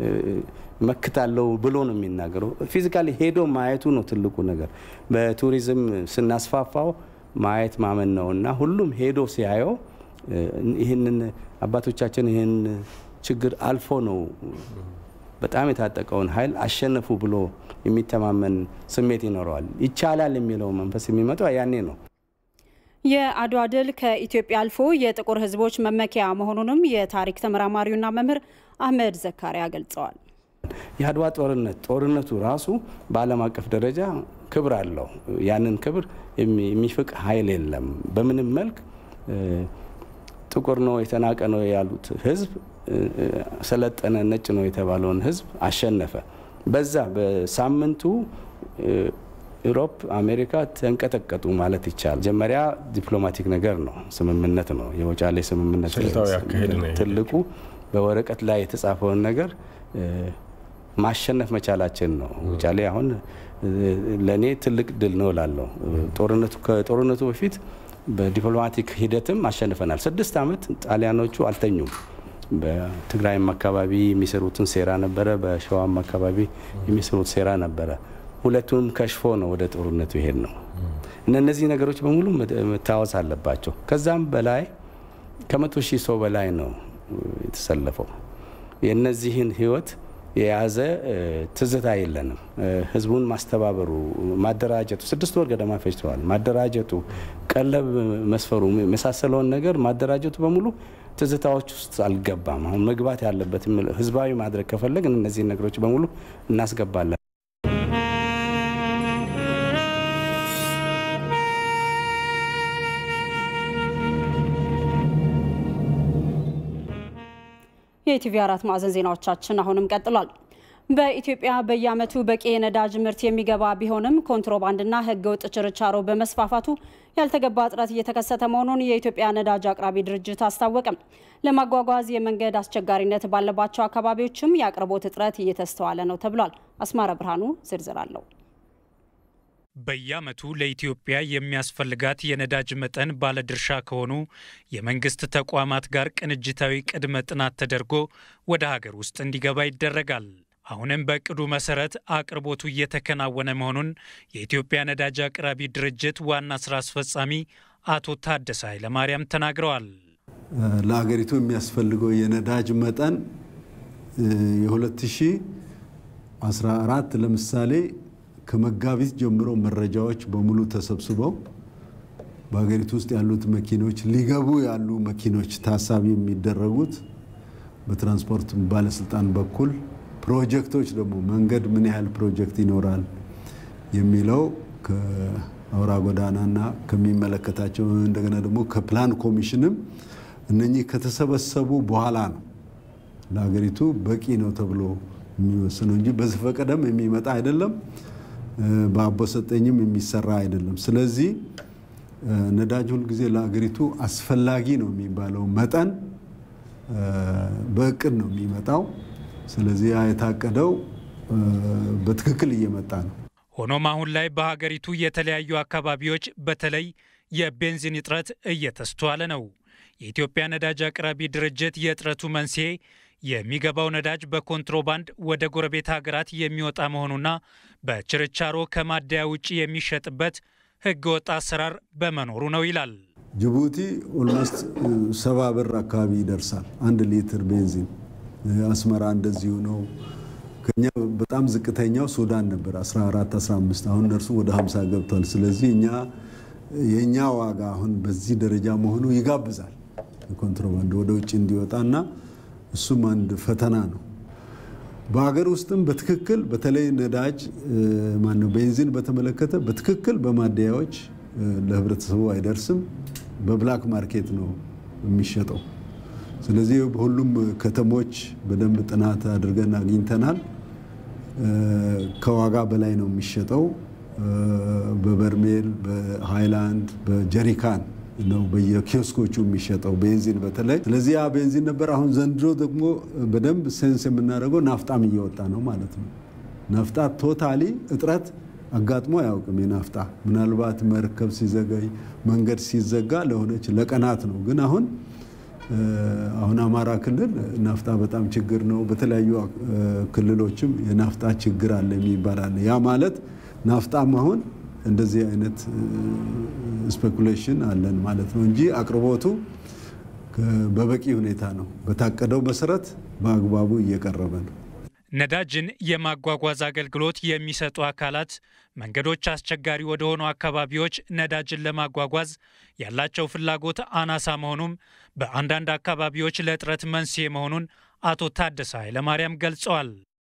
መክታለው ብሎ ነው የሚናገረው። ፊዚካሊ ሄዶ ማየቱ ነው ትልቁ ነገር። በቱሪዝም ስናስፋፋው ማየት ማመን ነው እና ሁሉም ሄዶ ሲያየው ይህንን አባቶቻችን ይህን ችግር አልፎ ነው በጣም የታጠቀውን ኃይል አሸነፉ ብሎ የሚተማመን ስሜት ይኖረዋል። ይቻላል የሚለው መንፈስ የሚመጣው ያኔ ነው። የአድዋ ድል ከኢትዮጵያ አልፎ የጥቁር ሕዝቦች መመኪያ መሆኑንም የታሪክ ተመራማሪውና መምህር አህመድ ዘካሪያ ገልጸዋል። የአድዋ ጦርነት ጦርነቱ ራሱ በዓለም አቀፍ ደረጃ ክብር አለው። ያንን ክብር የሚፍቅ ኃይል የለም። በምንም መልክ ጥቁር ነው የተናቀ ነው ያሉት ህዝብ ሰለጠነ ነጭ ነው የተባለውን ህዝብ አሸነፈ። በዛ በሳምንቱ ኢሮፕ፣ አሜሪካ ተንቀጠቀጡ ማለት ይቻላል። መጀመሪያ ዲፕሎማቲክ ነገር ነው፣ ስምምነት ነው። የውጫሌ ስምምነት ትልቁ በወረቀት ላይ የተጻፈውን ነገር ማሸነፍ መቻላችን ነው። ውጫሌ አሁን ለእኔ ትልቅ ድል ነው እላለሁ። ከጦርነቱ በፊት በዲፕሎማቲክ ሂደትም አሸንፈናል። ስድስት ዓመት ጣሊያኖቹ አልተኙም። በትግራይም አካባቢ የሚሰሩትን ሴራ ነበረ፣ በሸዋም አካባቢ የሚሰሩት ሴራ ነበረ። ሁለቱንም ከሽፎ ነው ወደ ጦርነቱ ይሄድ ነው። እነዚህ ነገሮች በሙሉ መታወስ አለባቸው። ከዛም በላይ ከመቶ ሺህ ሰው በላይ ነው የተሰለፈው። የእነዚህን ህይወት የያዘ ትዝታ የለንም። ህዝቡን ማስተባበሩ፣ ማደራጀቱ ስድስት ወር ገደማ ፈጅተዋል። ማደራጀቱ፣ ቀለብ መስፈሩ የመሳሰለውን ነገር ማደራጀቱ በሙሉ ትዝታዎች ውስጥ አልገባም። አሁን መግባት ያለበት ህዝባዊ ማድረግ ከፈለግን እነዚህን ነገሮች በሙሉ እናስገባለን። የኢቲቪ አራት ማዕዘን ዜናዎቻችን አሁንም ቀጥሏል። በኢትዮጵያ በየዓመቱ በቂ የነዳጅ ምርት የሚገባ ቢሆንም ኮንትሮባንድና ሕገወጥ ችርቻሮ በመስፋፋቱ ያልተገባ እጥረት እየተከሰተ መሆኑን የኢትዮጵያ ነዳጅ አቅራቢ ድርጅት አስታወቀም። ለማጓጓዝ የመንገድ አስቸጋሪነት ባለባቸው አካባቢዎችም የአቅርቦት እጥረት እየተስተዋለ ነው ተብሏል። አስማረ ብርሃኑ ዝርዝር አለው። በየዓመቱ ለኢትዮጵያ የሚያስፈልጋት የነዳጅ መጠን ባለድርሻ ከሆኑ የመንግስት ተቋማት ጋር ቅንጅታዊ ቅድመ ጥናት ተደርጎ ወደ ሀገር ውስጥ እንዲገባ ይደረጋል። አሁንም በእቅዱ መሰረት አቅርቦቱ እየተከናወነ መሆኑን የኢትዮጵያ ነዳጅ አቅራቢ ድርጅት ዋና ስራ አስፈጻሚ አቶ ታደሰ ኃይለማርያም ተናግረዋል። ለሀገሪቱ የሚያስፈልገው የነዳጅ መጠን የ2014 ለምሳሌ ከመጋቢት ጀምሮ መረጃዎች በሙሉ ተሰብስበው በሀገሪቱ ውስጥ ያሉት መኪኖች ሊገቡ ያሉ መኪኖች ታሳቢ የሚደረጉት በትራንስፖርት ባለስልጣን በኩል ፕሮጀክቶች ደግሞ መንገድ ምን ያህል ፕሮጀክት ይኖራል የሚለው ከአውራ ጎዳናና ከሚመለከታቸው እንደገና ደግሞ ከፕላን ኮሚሽንም እነኚህ ከተሰበሰቡ በኋላ ነው ለሀገሪቱ በቂ ነው ተብሎ የሚወስነው እንጂ በዘፈቀደም የሚመጣ አይደለም። በአቦሰጠኝም የሚሰራ አይደለም። ስለዚህ ነዳጅ ሁልጊዜ ለሀገሪቱ አስፈላጊ ነው የሚባለው መጠን በእቅድ ነው የሚመጣው። ስለዚህ ያ የታቀደው በትክክል እየመጣ ነው። ሆኖም አሁን ላይ በሀገሪቱ የተለያዩ አካባቢዎች በተለይ የቤንዚን እጥረት እየተስተዋለ ነው። የኢትዮጵያ ነዳጅ አቅራቢ ድርጅት የእጥረቱ መንስኤ የሚገባው ነዳጅ በኮንትሮባንድ ወደ ጎረቤት ሀገራት የሚወጣ መሆኑና በችርቻሮ ከማደያ ውጭ የሚሸጥበት ሕገወጥ አሰራር በመኖሩ ነው ይላል። ጅቡቲ ኦልሞስት ሰባ ብር አካባቢ ይደርሳል አንድ ሊትር ቤንዚን። አስመራ እንደዚሁ ነው። ከኛ በጣም ዝቅተኛው ሱዳን ነበር 14 15 አሁን እነርሱ ወደ 50 ገብቷል። ስለዚህ እኛ የእኛ ዋጋ አሁን በዚህ ደረጃ መሆኑ ይጋብዛል ኮንትሮባንድ ወደ ውጭ እንዲወጣና እሱም አንድ ፈተና ነው። በሀገር ውስጥም በትክክል በተለይ ነዳጅ ማነው ቤንዚን በተመለከተ በትክክል በማደያዎች ለህብረተሰቡ አይደርስም። በብላክ ማርኬት ነው የሚሸጠው። ስለዚህ በሁሉም ከተሞች በደንብ ጥናት አድርገን አግኝተናል። ከዋጋ በላይ ነው የሚሸጠው። በበርሜል፣ በሃይላንድ፣ በጀሪካን ነው በየኪዮስኮቹ የሚሸጠው ቤንዚን በተለይ። ስለዚህ ያ ቤንዚን ነበር። አሁን ዘንድሮ ደግሞ በደንብ ሴንስ የምናደርገው ናፍጣም እየወጣ ነው ማለት ነው። ናፍጣ ቶታሊ እጥረት አጋጥሞ አያውቅም። የናፍጣ ምናልባት መርከብ ሲዘገይ መንገድ ሲዘጋ ለሆነች ለቀናት ነው። ግን አሁን አሁን አማራ ክልል ናፍጣ በጣም ችግር ነው። በተለያዩ ክልሎችም የናፍጣ ችግር አለ የሚባል አለ። ያ ማለት ናፍጣም አሁን እንደዚህ አይነት ስፔኩሌሽን አለን ማለት ነው እንጂ አቅርቦቱ በበቂ ሁኔታ ነው። በታቀደው መሰረት በአግባቡ እየቀረበ ነው። ነዳጅን የማጓጓዝ አገልግሎት የሚሰጡ አካላት መንገዶች አስቸጋሪ ወደሆኑ አካባቢዎች ነዳጅን ለማጓጓዝ ያላቸው ፍላጎት አናሳ መሆኑም በአንዳንድ አካባቢዎች ለእጥረት መንስኤ መሆኑን አቶ ታደሰ ኃይለማርያም ገልጸዋል።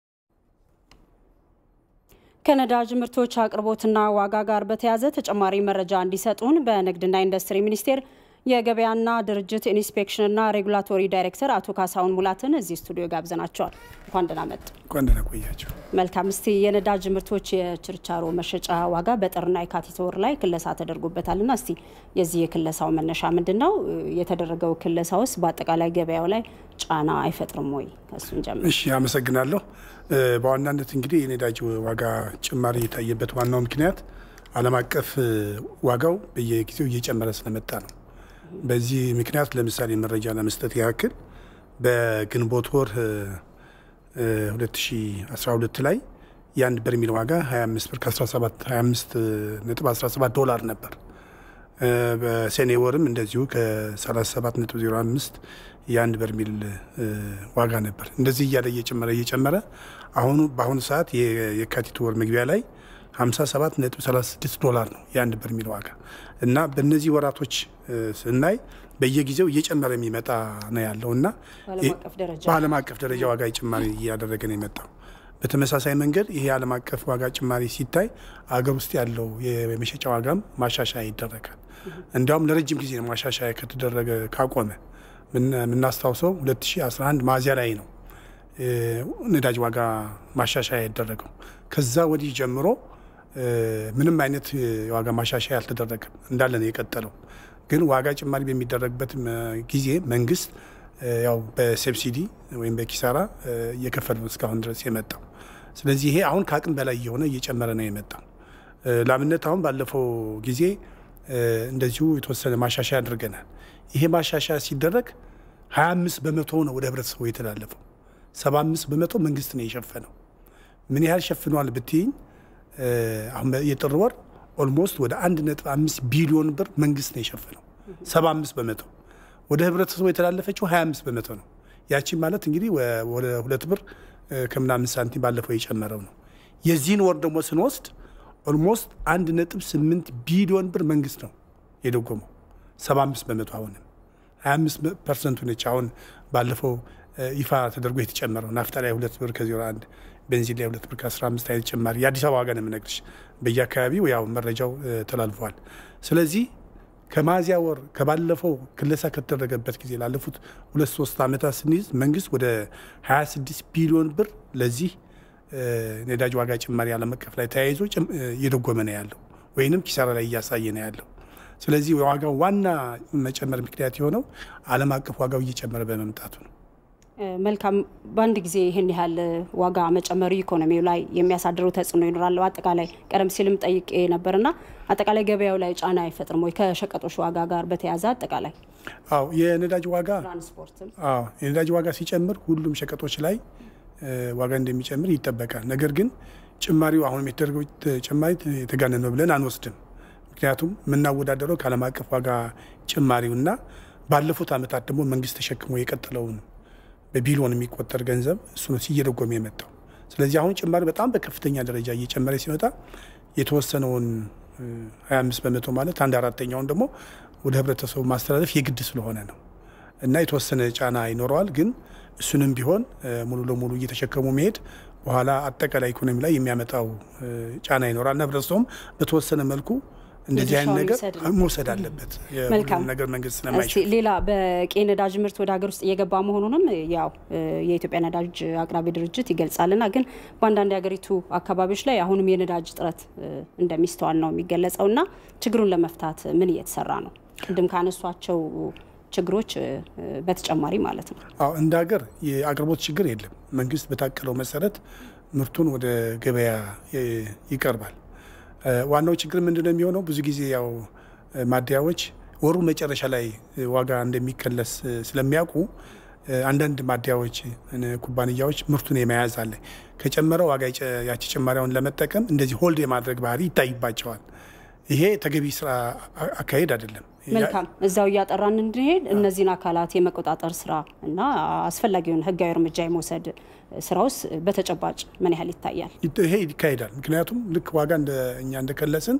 ከነዳጅ ምርቶች አቅርቦትና ዋጋ ጋር በተያያዘ ተጨማሪ መረጃ እንዲሰጡን በንግድና ኢንዱስትሪ ሚኒስቴር የገበያና ድርጅት ኢንስፔክሽንና ሬጉላቶሪ ዳይሬክተር አቶ ካሳሁን ሙላትን እዚህ ስቱዲዮ ጋብዘናቸዋል። እንኳን ደህና መጡ። እንኳን ደህና ቆያቸው። መልካም። እስቲ የነዳጅ ምርቶች የችርቻሮ መሸጫ ዋጋ በጥርና የካቲት ወር ላይ ክለሳ ተደርጎበታልና እስቲ የዚህ የክለሳው መነሻ ምንድን ነው? የተደረገው ክለሳ ውስጥ በአጠቃላይ ገበያው ላይ ጫና አይፈጥርም ወይ? ከሱን ጀምር። እሺ፣ አመሰግናለሁ። በዋናነት እንግዲህ የነዳጅ ዋጋ ጭማሪ የታየበት ዋናው ምክንያት ዓለም አቀፍ ዋጋው በየጊዜው እየጨመረ ስለመጣ ነው። በዚህ ምክንያት ለምሳሌ መረጃ ለመስጠት ያክል በግንቦት ወር 2012 ላይ የአንድ በርሜል ዋጋ 25 ብር ከ17 25 ነጥብ 17 ዶላር ነበር። በሰኔ ወርም እንደዚሁ ከ37 ነጥብ 05 የአንድ በርሜል ዋጋ ነበር። እንደዚህ እያለ እየጨመረ እየጨመረ አሁኑ በአሁኑ ሰዓት የካቲት ወር መግቢያ ላይ 57 ነጥብ 36 ዶላር ነው የአንድ በርሜል ዋጋ እና በእነዚህ ወራቶች ስናይ በየጊዜው እየጨመረ የሚመጣ ነው ያለው እና በዓለም አቀፍ ደረጃ ዋጋ ጭማሪ እያደረገ ነው የመጣው። በተመሳሳይ መንገድ ይሄ የዓለም አቀፍ ዋጋ ጭማሪ ሲታይ አገር ውስጥ ያለው የመሸጫ ዋጋም ማሻሻያ ይደረጋል። እንዲያውም ለረጅም ጊዜ ማሻሻያ ከተደረገ ካቆመ የምናስታውሰው 2011 ሚያዝያ ላይ ነው ነዳጅ ዋጋ ማሻሻያ ያደረገው። ከዛ ወዲህ ጀምሮ ምንም አይነት የዋጋ ማሻሻያ አልተደረገም፣ እንዳለ ነው የቀጠለው። ግን ዋጋ ጭማሪ በሚደረግበት ጊዜ መንግስት ያው በሰብሲዲ ወይም በኪሳራ እየከፈለ ነው እስካሁን ድረስ የመጣው። ስለዚህ ይሄ አሁን ከአቅም በላይ እየሆነ እየጨመረ ነው የመጣው። ለአብነት አሁን ባለፈው ጊዜ እንደዚሁ የተወሰነ ማሻሻያ አድርገናል። ይሄ ማሻሻያ ሲደረግ 25 በመቶ ነው ወደ ህብረተሰቡ የተላለፈው። 75 በመቶ መንግስት ነው የሸፈነው። ምን ያህል ሸፍኗል ብትይኝ አሁን የጥር ወር ኦልሞስት ወደ 1.5 ቢሊዮን ብር መንግስት ነው የሸፈነው። 75 በመቶ ወደ ህብረተሰቡ የተላለፈችው 25 በመቶ ነው። ያቺን ማለት እንግዲህ ወደ ሁለት ብር ከምናምን ሳንቲም ባለፈው የጨመረው ነው። የዚህን ወር ደግሞ ስንወስድ ኦልሞስት 1.8 ቢሊዮን ብር መንግስት ነው የደጎመው። 75 በመቶ አሁንም 25 ፐርሰንቱ ነች አሁን ባለፈው ይፋ ተደርጎ የተጨመረው ናፍጣ ላይ ሁለት ብር ከዜሮ አንድ ቤንዚን ላይ ሁለት ብር ከአስራ አምስት አይነት ጭማሪ የአዲስ አበባ ዋጋ ነው የምነግርሽ። በየአካባቢው ያው መረጃው ተላልፏል። ስለዚህ ከሚያዝያ ወር ከባለፈው ክለሳ ከተደረገበት ጊዜ ላለፉት ሁለት ሶስት ዓመታት ስንይዝ መንግስት ወደ 26 ቢሊዮን ብር ለዚህ ነዳጅ ዋጋ ጭማሪ ዓለም አቀፍ ላይ ተያይዞ እየደጎመ ነው ያለው ወይንም ኪሳራ ላይ እያሳየ ነው ያለው። ስለዚህ የዋጋው ዋና መጨመር ምክንያት የሆነው ዓለም አቀፍ ዋጋው እየጨመረ በመምጣቱ ነው። መልካም። በአንድ ጊዜ ይህን ያህል ዋጋ መጨመሩ ኢኮኖሚው ላይ የሚያሳድረው ተጽዕኖ ይኖራል። አጠቃላይ ቀደም ሲልም ጠይቄ ነበርና አጠቃላይ ገበያው ላይ ጫና አይፈጥርም ወይ? ከሸቀጦች ዋጋ ጋር በተያያዘ አጠቃላይ አዎ፣ የነዳጅ ዋጋ ትራንስፖርትም አዎ፣ የነዳጅ ዋጋ ሲጨምር ሁሉም ሸቀጦች ላይ ዋጋ እንደሚጨምር ይጠበቃል። ነገር ግን ጭማሪው አሁንም የተደረገው ጭማሪ የተጋነነ ነው ብለን አንወስድም። ምክንያቱም የምናወዳደረው ከዓለም አቀፍ ዋጋ ጭማሪውና ባለፉት ዓመታት ደግሞ መንግስት ተሸክሞ የቀጠለውን በቢሊዮን የሚቆጠር ገንዘብ እሱ ነው እየደጎመ የመጣው። ስለዚህ አሁን ጭማሪ በጣም በከፍተኛ ደረጃ እየጨመረ ሲመጣ የተወሰነውን 25 በመቶ ማለት አንድ አራተኛውን ደግሞ ወደ ህብረተሰቡ ማስተላለፍ የግድ ስለሆነ ነው እና የተወሰነ ጫና ይኖረዋል። ግን እሱንም ቢሆን ሙሉ ለሙሉ እየተሸከሙ መሄድ በኋላ አጠቃላይ ኢኮኖሚ ላይ የሚያመጣው ጫና ይኖራል እና ህብረተሰቡም በተወሰነ መልኩ እንደዚህ አይነት ነገር መውሰድ አለበት። መልካም ነገር መንግስት ስለማይችል ሌላ በቂ ነዳጅ ምርት ወደ ሀገር ውስጥ እየገባ መሆኑንም ያው የኢትዮጵያ ነዳጅ አቅራቢ ድርጅት ይገልጻልና ግን በአንዳንድ የሀገሪቱ አካባቢዎች ላይ አሁንም የነዳጅ እጥረት እንደሚስተዋል ነው የሚገለጸው እና ችግሩን ለመፍታት ምን እየተሰራ ነው? ቅድም ካነሷቸው ችግሮች በተጨማሪ ማለት ነው። አዎ እንደ ሀገር የአቅርቦት ችግር የለም። መንግስት በታቀለው መሰረት ምርቱን ወደ ገበያ ይቀርባል። ዋናው ችግር ምንድነው የሚሆነው? ብዙ ጊዜ ያው ማደያዎች ወሩ መጨረሻ ላይ ዋጋ እንደሚከለስ ስለሚያውቁ አንዳንድ ማደያዎች፣ ኩባንያዎች ምርቱን የመያዝ አለ ከጨመረ ዋጋ ያቺ ጭማሪያውን ለመጠቀም እንደዚህ ሆልድ የማድረግ ባህሪ ይታይባቸዋል። ይሄ ተገቢ ስራ አካሄድ አይደለም። መልካም እዛው እያጠራን እንድንሄድ እነዚህን አካላት የመቆጣጠር ስራ እና አስፈላጊውን ህጋዊ እርምጃ የመውሰድ ስራ ውስጥ በተጨባጭ ምን ያህል ይታያል? ይሄ ይካሄዳል። ምክንያቱም ልክ ዋጋ እኛ እንደከለስን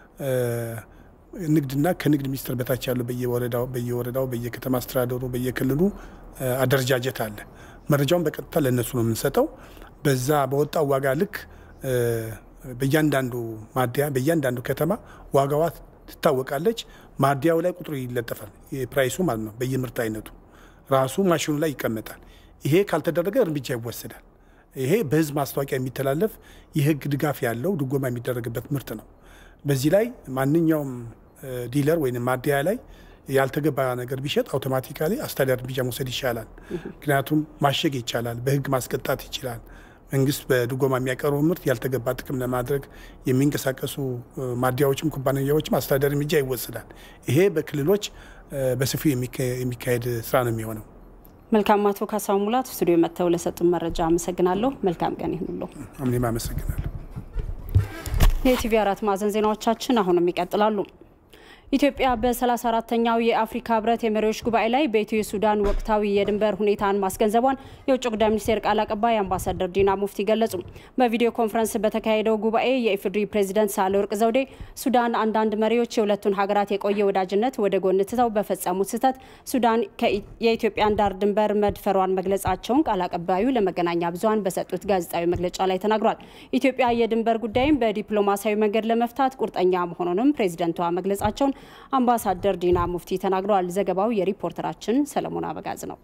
ንግድና ከንግድ ሚኒስቴር በታች ያለው በየወረዳው በየወረዳው በየከተማ አስተዳደሩ በየክልሉ አደረጃጀት አለ። መረጃውን በቀጥታ ለእነሱ ነው የምንሰጠው። በዛ በወጣው ዋጋ ልክ በእያንዳንዱ ማደያ በእያንዳንዱ ከተማ ዋጋዋ ትታወቃለች። ማደያው ላይ ቁጥሩ ይለጠፋል፣ የፕራይሱ ማለት ነው። በየምርት አይነቱ ራሱ ማሽኑ ላይ ይቀመጣል። ይሄ ካልተደረገ እርምጃ ይወሰዳል። ይሄ በህዝብ ማስታወቂያ የሚተላለፍ የህግ ድጋፍ ያለው ድጎማ የሚደረግበት ምርት ነው። በዚህ ላይ ማንኛውም ዲለር ወይም ማደያ ላይ ያልተገባ ነገር ቢሸጥ አውቶማቲካሊ አስተዳደር እርምጃ መውሰድ ይቻላል። ምክንያቱም ማሸግ ይቻላል፣ በህግ ማስቀጣት ይችላል። መንግስት በድጎማ የሚያቀርበው ምርት ያልተገባ ጥቅም ለማድረግ የሚንቀሳቀሱ ማደያዎችም ኩባንያዎችም አስተዳደር እርምጃ ይወሰዳል። ይሄ በክልሎች በሰፊው የሚካሄድ ስራ ነው የሚሆነው። መልካም። አቶ ካሳሁን ሙላት ስቱዲዮ መጥተው ለሰጡን መረጃ አመሰግናለሁ። መልካም ቀን ይሁንሎ። እኔም አመሰግናለሁ። የቲቪ አራት ማዕዘን ዜናዎቻችን አሁንም ይቀጥላሉ። ኢትዮጵያ በ34ተኛው የአፍሪካ ህብረት የመሪዎች ጉባኤ ላይ በኢትዮ ሱዳን ወቅታዊ የድንበር ሁኔታን ማስገንዘቧን የውጭ ጉዳይ ሚኒስቴር ቃል አቀባይ አምባሳደር ዲና ሙፍቲ ገለጹ። በቪዲዮ ኮንፈረንስ በተካሄደው ጉባኤ የኢፌዴሪ ፕሬዚደንት ሳህለወርቅ ዘውዴ ሱዳን አንዳንድ መሪዎች የሁለቱን ሀገራት የቆየ ወዳጅነት ወደ ጎን ትተው በፈጸሙት ስህተት ሱዳን የኢትዮጵያን ዳር ድንበር መድፈሯን መግለጻቸውን ቃል አቀባዩ ለመገናኛ ብዙኃን በሰጡት ጋዜጣዊ መግለጫ ላይ ተናግሯል። ኢትዮጵያ የድንበር ጉዳይም በዲፕሎማሲያዊ መንገድ ለመፍታት ቁርጠኛ መሆኑንም ፕሬዚደንቷ መግለጻቸውን መሆናቸውን አምባሳደር ዲና ሙፍቲ ተናግረዋል። ዘገባው የሪፖርተራችን ሰለሞን አበጋዝ ነው።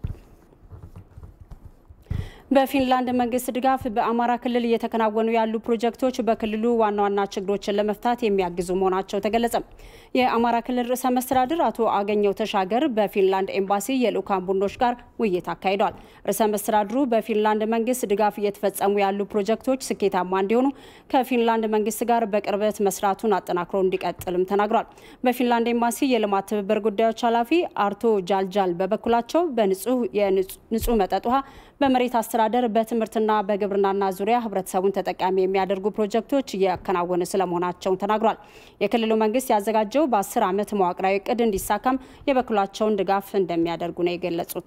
በፊንላንድ መንግስት ድጋፍ በአማራ ክልል እየተከናወኑ ያሉ ፕሮጀክቶች በክልሉ ዋና ዋና ችግሮችን ለመፍታት የሚያግዙ መሆናቸው ተገለጸ። የአማራ ክልል ርዕሰ መስተዳድር አቶ አገኘው ተሻገር በፊንላንድ ኤምባሲ የልዑካን ቡድኖች ጋር ውይይት አካሂደዋል። ርዕሰ መስተዳድሩ በፊንላንድ መንግስት ድጋፍ እየተፈጸሙ ያሉ ፕሮጀክቶች ስኬታማ እንዲሆኑ ከፊንላንድ መንግስት ጋር በቅርበት መስራቱን አጠናክሮ እንዲቀጥልም ተናግሯል። በፊንላንድ ኤምባሲ የልማት ትብብር ጉዳዮች ኃላፊ አርቶ ጃልጃል በበኩላቸው በንጹህ መጠጥ ውሃ በመሬት አስተዳደር በትምህርትና በግብርናና ዙሪያ ህብረተሰቡን ተጠቃሚ የሚያደርጉ ፕሮጀክቶች እያከናወነ ስለመሆናቸውን ተናግሯል። የክልሉ መንግስት ያዘጋጀው በአስር ዓመት መዋቅራዊ እቅድ እንዲሳካም የበኩላቸውን ድጋፍ እንደሚያደርጉ ነው የገለጹት።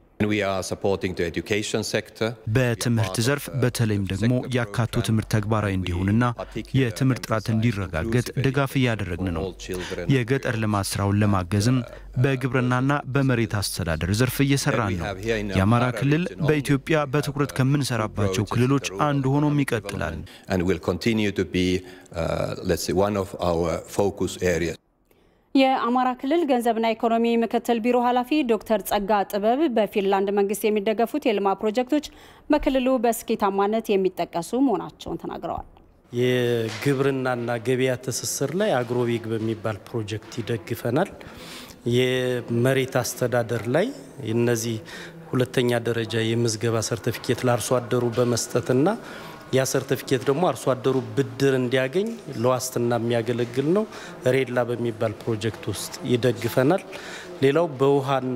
በትምህርት ዘርፍ በተለይም ደግሞ ያካቶ ትምህርት ተግባራዊ እንዲሆንና የትምህርት ጥራት እንዲረጋገጥ ድጋፍ እያደረግን ነው። የገጠር ልማት ስራውን ለማገዝም በግብርናና በመሬት አስተዳደር ዘርፍ እየሰራን ነው። የአማራ ክልል በኢትዮጵያ በትኩረት ከምንሰራባቸው ክልሎች አንዱ ሆኖም ይቀጥላል። የአማራ ክልል ገንዘብና ኢኮኖሚ ምክትል ቢሮ ኃላፊ ዶክተር ጸጋ ጥበብ በፊንላንድ መንግስት የሚደገፉት የልማት ፕሮጀክቶች በክልሉ በስኬታማነት የሚጠቀሱ መሆናቸውን ተናግረዋል። የግብርናና ገበያ ትስስር ላይ አግሮዊግ በሚባል ፕሮጀክት ይደግፈናል። የመሬት አስተዳደር ላይ እነዚህ ሁለተኛ ደረጃ የምዝገባ ሰርቲፊኬት ለአርሶ አደሩ በመስጠትና ያ ሰርቲፊኬት ደግሞ አርሶ አደሩ ብድር እንዲያገኝ ለዋስትና የሚያገለግል ነው። ሬላ በሚባል ፕሮጀክት ውስጥ ይደግፈናል። ሌላው በውሃና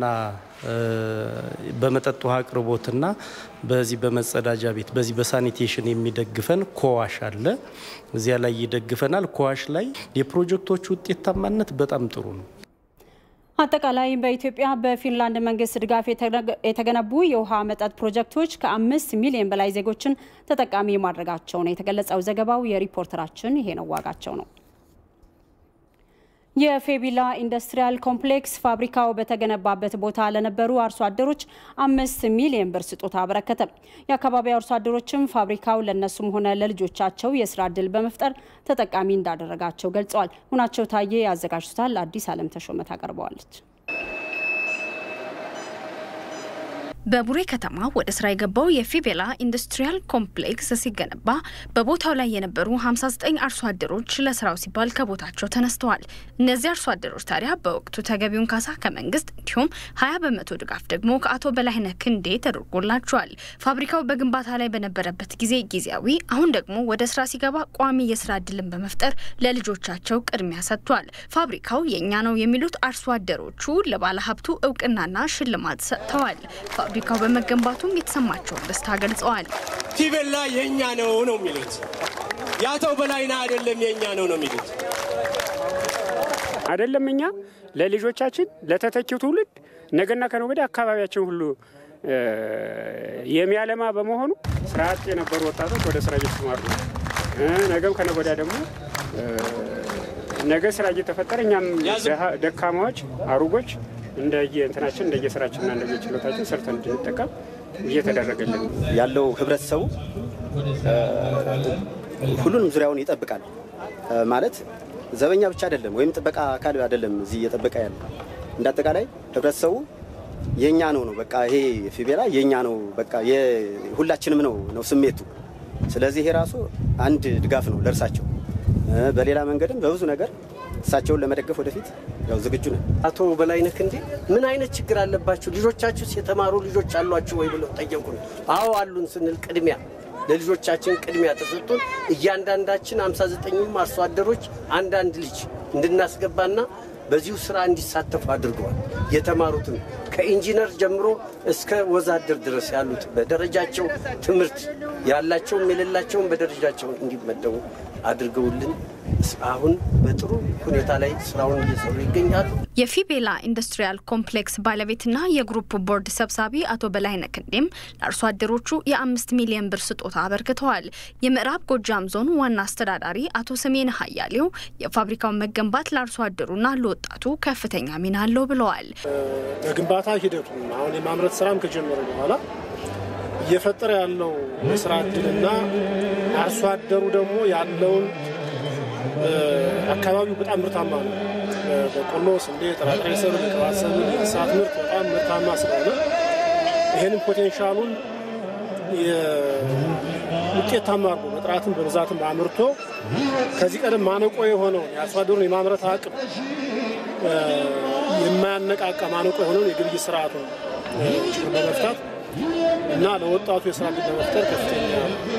በመጠጥ ውሃ አቅርቦትና በዚህ በመጸዳጃ ቤት በዚህ በሳኒቴሽን የሚደግፈን ኮዋሽ አለ። እዚያ ላይ ይደግፈናል። ኮዋሽ ላይ የፕሮጀክቶቹ ውጤታማነት በጣም ጥሩ ነው። አጠቃላይ በኢትዮጵያ በፊንላንድ መንግስት ድጋፍ የተገነቡ የውሃ መጠጥ ፕሮጀክቶች ከአምስት ሚሊዮን በላይ ዜጎችን ተጠቃሚ ማድረጋቸው ነው የተገለጸው። ዘገባው የሪፖርተራችን ይሄ ነው ዋጋቸው ነው። የፌቢላ ኢንዱስትሪያል ኮምፕሌክስ ፋብሪካው በተገነባበት ቦታ ለነበሩ አርሶ አደሮች አምስት ሚሊዮን ብር ስጦታ አበረከተ። የአካባቢው አርሶ አደሮችም ፋብሪካው ለእነሱም ሆነ ለልጆቻቸው የስራ እድል በመፍጠር ተጠቃሚ እንዳደረጋቸው ገልጸዋል። ሁናቸው ታዬ ያዘጋጅቷል። አዲስ አለም ተሾመ ታቀርበዋለች። በቡሬ ከተማ ወደ ስራ የገባው የፊቤላ ኢንዱስትሪያል ኮምፕሌክስ ሲገነባ በቦታው ላይ የነበሩ 59 አርሶ አደሮች ለስራው ሲባል ከቦታቸው ተነስተዋል። እነዚህ አርሶ አደሮች ታዲያ በወቅቱ ተገቢውን ካሳ ከመንግስት እንዲሁም 20 በመቶ ድጋፍ ደግሞ ከአቶ በላይነህ ክንዴ ተደርጎላቸዋል። ፋብሪካው በግንባታ ላይ በነበረበት ጊዜ ጊዜያዊ፣ አሁን ደግሞ ወደ ስራ ሲገባ ቋሚ የስራ እድልን በመፍጠር ለልጆቻቸው ቅድሚያ ሰጥቷል። ፋብሪካው የእኛ ነው የሚሉት አርሶ አደሮቹ ለባለሀብቱ እውቅናና ሽልማት ሰጥተዋል። ፋብሪካው በመገንባቱም የተሰማቸውን ደስታ ገልጸዋል። ፊቤላ የእኛ ነው ነው የሚሉት የአቶ በላይነህ አይደለም የእኛ ነው ነው የሚሉት አይደለም እኛ ለልጆቻችን ለተተኪው ትውልድ ነገና ከነገ ወዲያ አካባቢያችን ሁሉ የሚያለማ በመሆኑ ስራ አጥ የነበሩ ወጣቶች ወደ ስራ እየተሰማሩ ነው። ነገም ከነገ ወዲያ ደግሞ ነገ ስራ እየተፈጠረ እኛም ደካማዎች አሩጎች እንደየ እንትናችን እንደየ ስራችንና እንደየ ችሎታችን ሰርተን እንድንጠቀም እየተደረገልን ያለው ህብረተሰቡ ሁሉንም ዙሪያውን ይጠብቃል ማለት ዘበኛ ብቻ አይደለም፣ ወይም ጥበቃ አካል አይደለም። እዚህ እየጠበቀ ያለ እንደ አጠቃላይ ህብረተሰቡ የኛ ነው ነው በቃ ይሄ ፊቤላ የኛ ነው በቃ ሁላችንም ነው ነው ስሜቱ። ስለዚህ ይሄ ራሱ አንድ ድጋፍ ነው ለእርሳቸው። በሌላ መንገድም በብዙ ነገር እሳቸውን ለመደገፍ ወደፊት ያው ዝግጁ ነን። አቶ በላይነህ ክንዴ ምን አይነት ችግር አለባችሁ ልጆቻችሁስ የተማሩ ልጆች አሏችሁ ወይ ብለው ጠየቁን። አዎ አሉን ስንል ቅድሚያ ለልጆቻችን ቅድሚያ ተሰጥቶን እያንዳንዳችን 59ኙም አርሶ አደሮች አንዳንድ ልጅ እንድናስገባና በዚሁ ስራ እንዲሳተፉ አድርገዋል። የተማሩትን ከኢንጂነር ጀምሮ እስከ ወዛደር ድረስ ያሉት በደረጃቸው ትምህርት ያላቸውም የሌላቸውም በደረጃቸው እንዲመደቡ አድርገውልን አሁን በጥሩ ሁኔታ ላይ ስራውን እየሰሩ ይገኛሉ። የፊቤላ ኢንዱስትሪያል ኮምፕሌክስ ባለቤትና የግሩፕ ቦርድ ሰብሳቢ አቶ በላይነህ ክንዴም ለአርሶ አደሮቹ የአምስት ሚሊዮን ብር ስጦታ አበርክተዋል። የምዕራብ ጎጃም ዞን ዋና አስተዳዳሪ አቶ ሰሜን ሀያሌው የፋብሪካው መገንባት ለአርሶ አደሩና ለወጣቱ ከፍተኛ ሚና አለው ብለዋል። በግንባታ ሂደቱ አሁን የማምረት ስራም ከጀመረ በኋላ እየፈጠረ ያለው የስራ እድልና አርሶ አደሩ ደግሞ ያለውን አካባቢው በጣም ምርታማ ነው። በቆሎ፣ ስንዴ፣ ጥራጥሬ ሰብል፣ ቅባት ሰብል፣ የእንስሳት ምርት በጣም ምርታማ ስለሆነ ይህንን ፖቴንሻሉን ውጤታማ አድርጎ በጥራትም በብዛትም አምርቶ ከዚህ ቀደም ማነቆ የሆነውን የአርሶ አደሩን የማምረት አቅም የማያነቃቃ ማነቆ የሆነውን የግብይት ስርዓቱን ችግር በመፍታት እና ለወጣቱ የስራ ዕድል በመፍጠር ከፍተኛ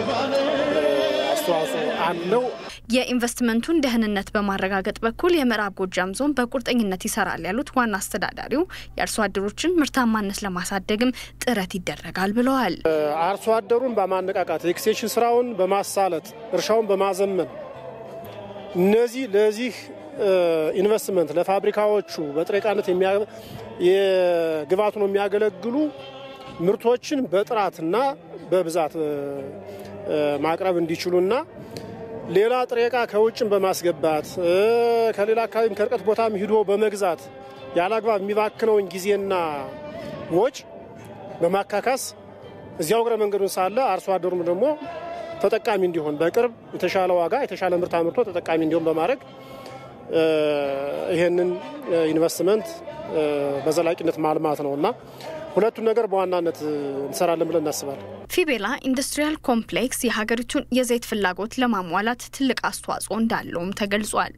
አስተዋጽኦ አለው። የኢንቨስትመንቱን ደህንነት በማረጋገጥ በኩል የምዕራብ ጎጃም ዞን በቁርጠኝነት ይሰራል ያሉት ዋና አስተዳዳሪው የአርሶ አደሮችን ምርታማነት ለማሳደግም ጥረት ይደረጋል ብለዋል። አርሶ አደሩን በማነቃቃት የኤክስቴንሽን ስራውን በማሳለጥ እርሻውን በማዘመን እነዚህ ለዚህ ኢንቨስትመንት ለፋብሪካዎቹ በጥሬ ዕቃነት የግብዓቱ ነው የሚያገለግሉ ምርቶችን በጥራትና በብዛት ማቅረብ እንዲችሉና ሌላ ጥሬ ዕቃ ከውጭም በማስገባት ከሌላ አካባቢም ከርቀት ቦታም ሂዶ በመግዛት ያለ አግባብ የሚባክነውን ጊዜና ወጭ በማካካስ እዚያው እግረ መንገዱን ሳለ አርሶ አደሩም ደግሞ ተጠቃሚ እንዲሆን በቅርብ የተሻለ ዋጋ የተሻለ ምርት አምርቶ ተጠቃሚ እንዲሆን በማድረግ ይህንን ኢንቨስትመንት በዘላቂነት ማልማት ነው እና ሁለቱን ነገር በዋናነት እንሰራለን ብለን እናስባለን። ፊቤላ ኢንዱስትሪያል ኮምፕሌክስ የሀገሪቱን የዘይት ፍላጎት ለማሟላት ትልቅ አስተዋጽኦ እንዳለውም ተገልጿል።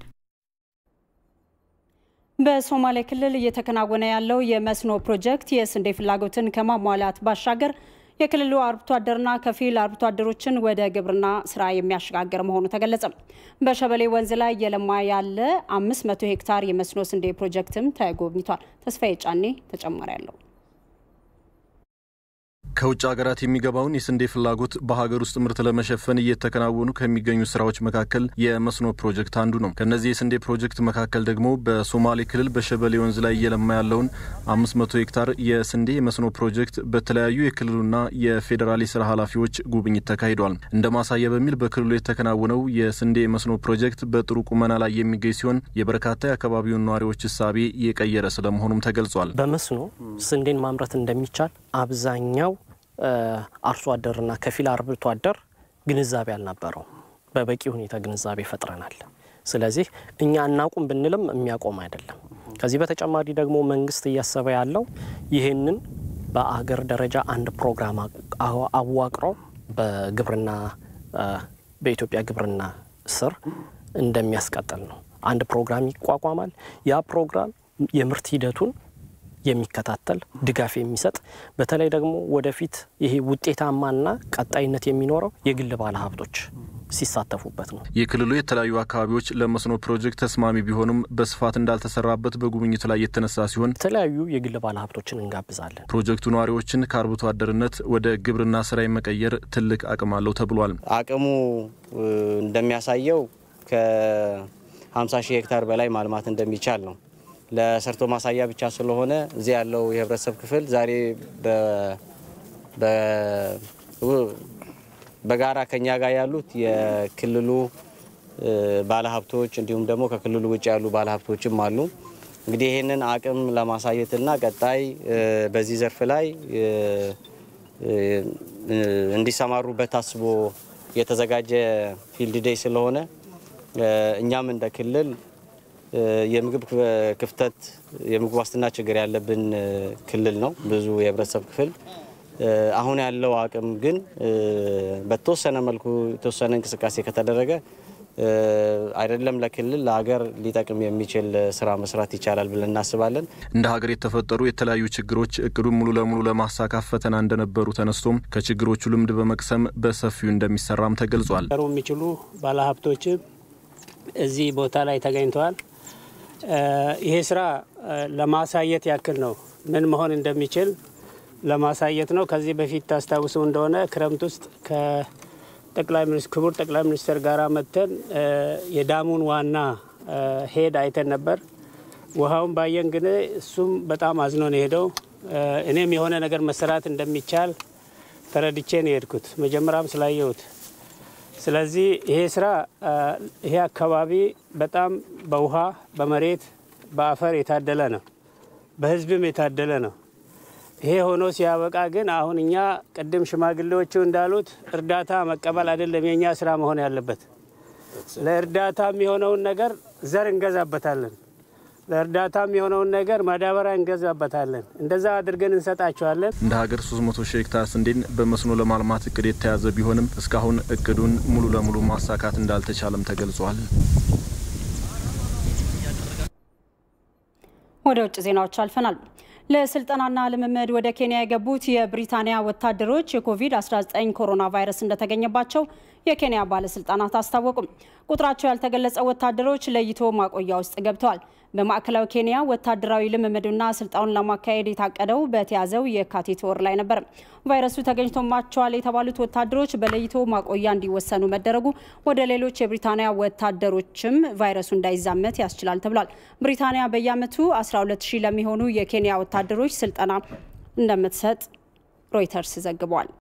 በሶማሌ ክልል እየተከናወነ ያለው የመስኖ ፕሮጀክት የስንዴ ፍላጎትን ከማሟላት ባሻገር የክልሉ አርብቶ አደርና ከፊል አርብቶ አደሮችን ወደ ግብርና ስራ የሚያሸጋግር መሆኑ ተገለጸ። በሸበሌ ወንዝ ላይ እየለማ ያለ 500 ሄክታር የመስኖ ስንዴ ፕሮጀክትም ተጎብኝቷል። ተስፋዬ ጫኔ ተጨማሪ ያለው ከውጭ ሀገራት የሚገባውን የስንዴ ፍላጎት በሀገር ውስጥ ምርት ለመሸፈን እየተከናወኑ ከሚገኙ ስራዎች መካከል የመስኖ ፕሮጀክት አንዱ ነው። ከነዚህ የስንዴ ፕሮጀክት መካከል ደግሞ በሶማሌ ክልል በሸበሌ ወንዝ ላይ እየለማ ያለውን 500 ሄክታር የስንዴ የመስኖ ፕሮጀክት በተለያዩ የክልሉና የፌዴራል የስራ ኃላፊዎች ጉብኝት ተካሂዷል። እንደ ማሳያ በሚል በክልሉ የተከናወነው የስንዴ የመስኖ ፕሮጀክት በጥሩ ቁመና ላይ የሚገኝ ሲሆን የበርካታ የአካባቢውን ነዋሪዎች እሳቤ የቀየረ ስለመሆኑም ተገልጿል። በመስኖ ስንዴን ማምረት እንደሚቻል አብዛኛው አርሶ አደርና ከፊል አርብቶ አደር ግንዛቤ አልነበረው። በበቂ ሁኔታ ግንዛቤ ፈጥረናል። ስለዚህ እኛ እናቁም ብንልም የሚያቆም አይደለም። ከዚህ በተጨማሪ ደግሞ መንግስት እያሰበ ያለው ይህንን በአገር ደረጃ አንድ ፕሮግራም አዋቅሮ በግብርና በኢትዮጵያ ግብርና ስር እንደሚያስቀጥል ነው። አንድ ፕሮግራም ይቋቋማል። ያ ፕሮግራም የምርት ሂደቱን የሚከታተል ድጋፍ የሚሰጥ በተለይ ደግሞ ወደፊት ይሄ ውጤታማና ቀጣይነት የሚኖረው የግል ባለሀብቶች ሲሳተፉበት ነው። የክልሉ የተለያዩ አካባቢዎች ለመስኖ ፕሮጀክት ተስማሚ ቢሆኑም በስፋት እንዳልተሰራበት በጉብኝቱ ላይ የተነሳ ሲሆን የተለያዩ የግል ባለሀብቶችን እንጋብዛለን። ፕሮጀክቱ ነዋሪዎችን ከአርብቶ አደርነት ወደ ግብርና ስራ የመቀየር ትልቅ አቅም አለው ተብሏል። አቅሙ እንደሚያሳየው ከ50 ሺህ ሄክታር በላይ ማልማት እንደሚቻል ነው። ለሰርቶ ማሳያ ብቻ ስለሆነ እዚህ ያለው የህብረተሰብ ክፍል ዛሬ በጋራ ከኛ ጋር ያሉት የክልሉ ባለሀብቶች እንዲሁም ደግሞ ከክልሉ ውጭ ያሉ ባለሀብቶችም አሉ። እንግዲህ ይህንን አቅም ለማሳየትና ቀጣይ በዚህ ዘርፍ ላይ እንዲሰማሩበት ታስቦ የተዘጋጀ ፊልድ ዴይ ስለሆነ እኛም እንደ ክልል የምግብ ክፍተት የምግብ ዋስትና ችግር ያለብን ክልል ነው። ብዙ የህብረተሰብ ክፍል አሁን ያለው አቅም ግን በተወሰነ መልኩ የተወሰነ እንቅስቃሴ ከተደረገ አይደለም ለክልል ለሀገር ሊጠቅም የሚችል ስራ መስራት ይቻላል ብለን እናስባለን። እንደ ሀገር የተፈጠሩ የተለያዩ ችግሮች እቅዱን ሙሉ ለሙሉ ለማሳካት ፈተና እንደነበሩ ተነስቶም ከችግሮቹ ልምድ በመቅሰም በሰፊው እንደሚሰራም ተገልጿል። የሚችሉ ባለሀብቶችም እዚህ ቦታ ላይ ተገኝተዋል። ይሄ ስራ ለማሳየት ያክል ነው፣ ምን መሆን እንደሚችል ለማሳየት ነው። ከዚህ በፊት ታስታውሱ እንደሆነ ክረምት ውስጥ ከጠቅላይ ሚኒስትር ክቡር ጠቅላይ ሚኒስትር ጋር መጥተን የዳሙን ዋና ሄድ አይተን ነበር። ውሃውን ባየን ግን እሱም በጣም አዝኖ ነው የሄደው። እኔም የሆነ ነገር መሰራት እንደሚቻል ተረድቼ ነው የሄድኩት መጀመሪያም ስላየሁት ስለዚህ ይሄ ስራ ይሄ አካባቢ በጣም በውሃ በመሬት በአፈር የታደለ ነው፣ በህዝብም የታደለ ነው። ይሄ ሆኖ ሲያበቃ ግን አሁን እኛ ቅድም ሽማግሌዎቹ እንዳሉት እርዳታ መቀበል አይደለም የእኛ ስራ መሆን ያለበት። ለእርዳታ የሚሆነውን ነገር ዘር እንገዛበታለን። ለእርዳታም የሆነውን ነገር ማዳበሪያ እንገዛበታለን። እንደዛ አድርገን እንሰጣቸዋለን። እንደ ሀገር 300 ሺህ ሄክታር ስንዴን በመስኖ ለማልማት እቅድ የተያዘ ቢሆንም እስካሁን እቅዱን ሙሉ ለሙሉ ማሳካት እንዳልተቻለም ተገልጿል። ወደ ውጭ ዜናዎች አልፈናል። ለስልጠናና ልምምድ ወደ ኬንያ የገቡት የብሪታንያ ወታደሮች የኮቪድ-19 ኮሮና ቫይረስ እንደተገኘባቸው የኬንያ ባለስልጣናት አስታወቁም። ቁጥራቸው ያልተገለጸ ወታደሮች ለይቶ ማቆያ ውስጥ ገብተዋል። በማዕከላዊ ኬንያ ወታደራዊ ልምምድና ስልጣኑን ለማካሄድ የታቀደው በተያዘው የካቲት ወር ላይ ነበር። ቫይረሱ ተገኝቶባቸዋል የተባሉት ወታደሮች በለይቶ ማቆያ እንዲወሰኑ መደረጉ ወደ ሌሎች የብሪታንያ ወታደሮችም ቫይረሱ እንዳይዛመት ያስችላል ተብሏል። ብሪታንያ በየዓመቱ 12 ሺህ ለሚሆኑ የኬንያ ወታደሮች ስልጠና እንደምትሰጥ ሮይተርስ ዘግቧል።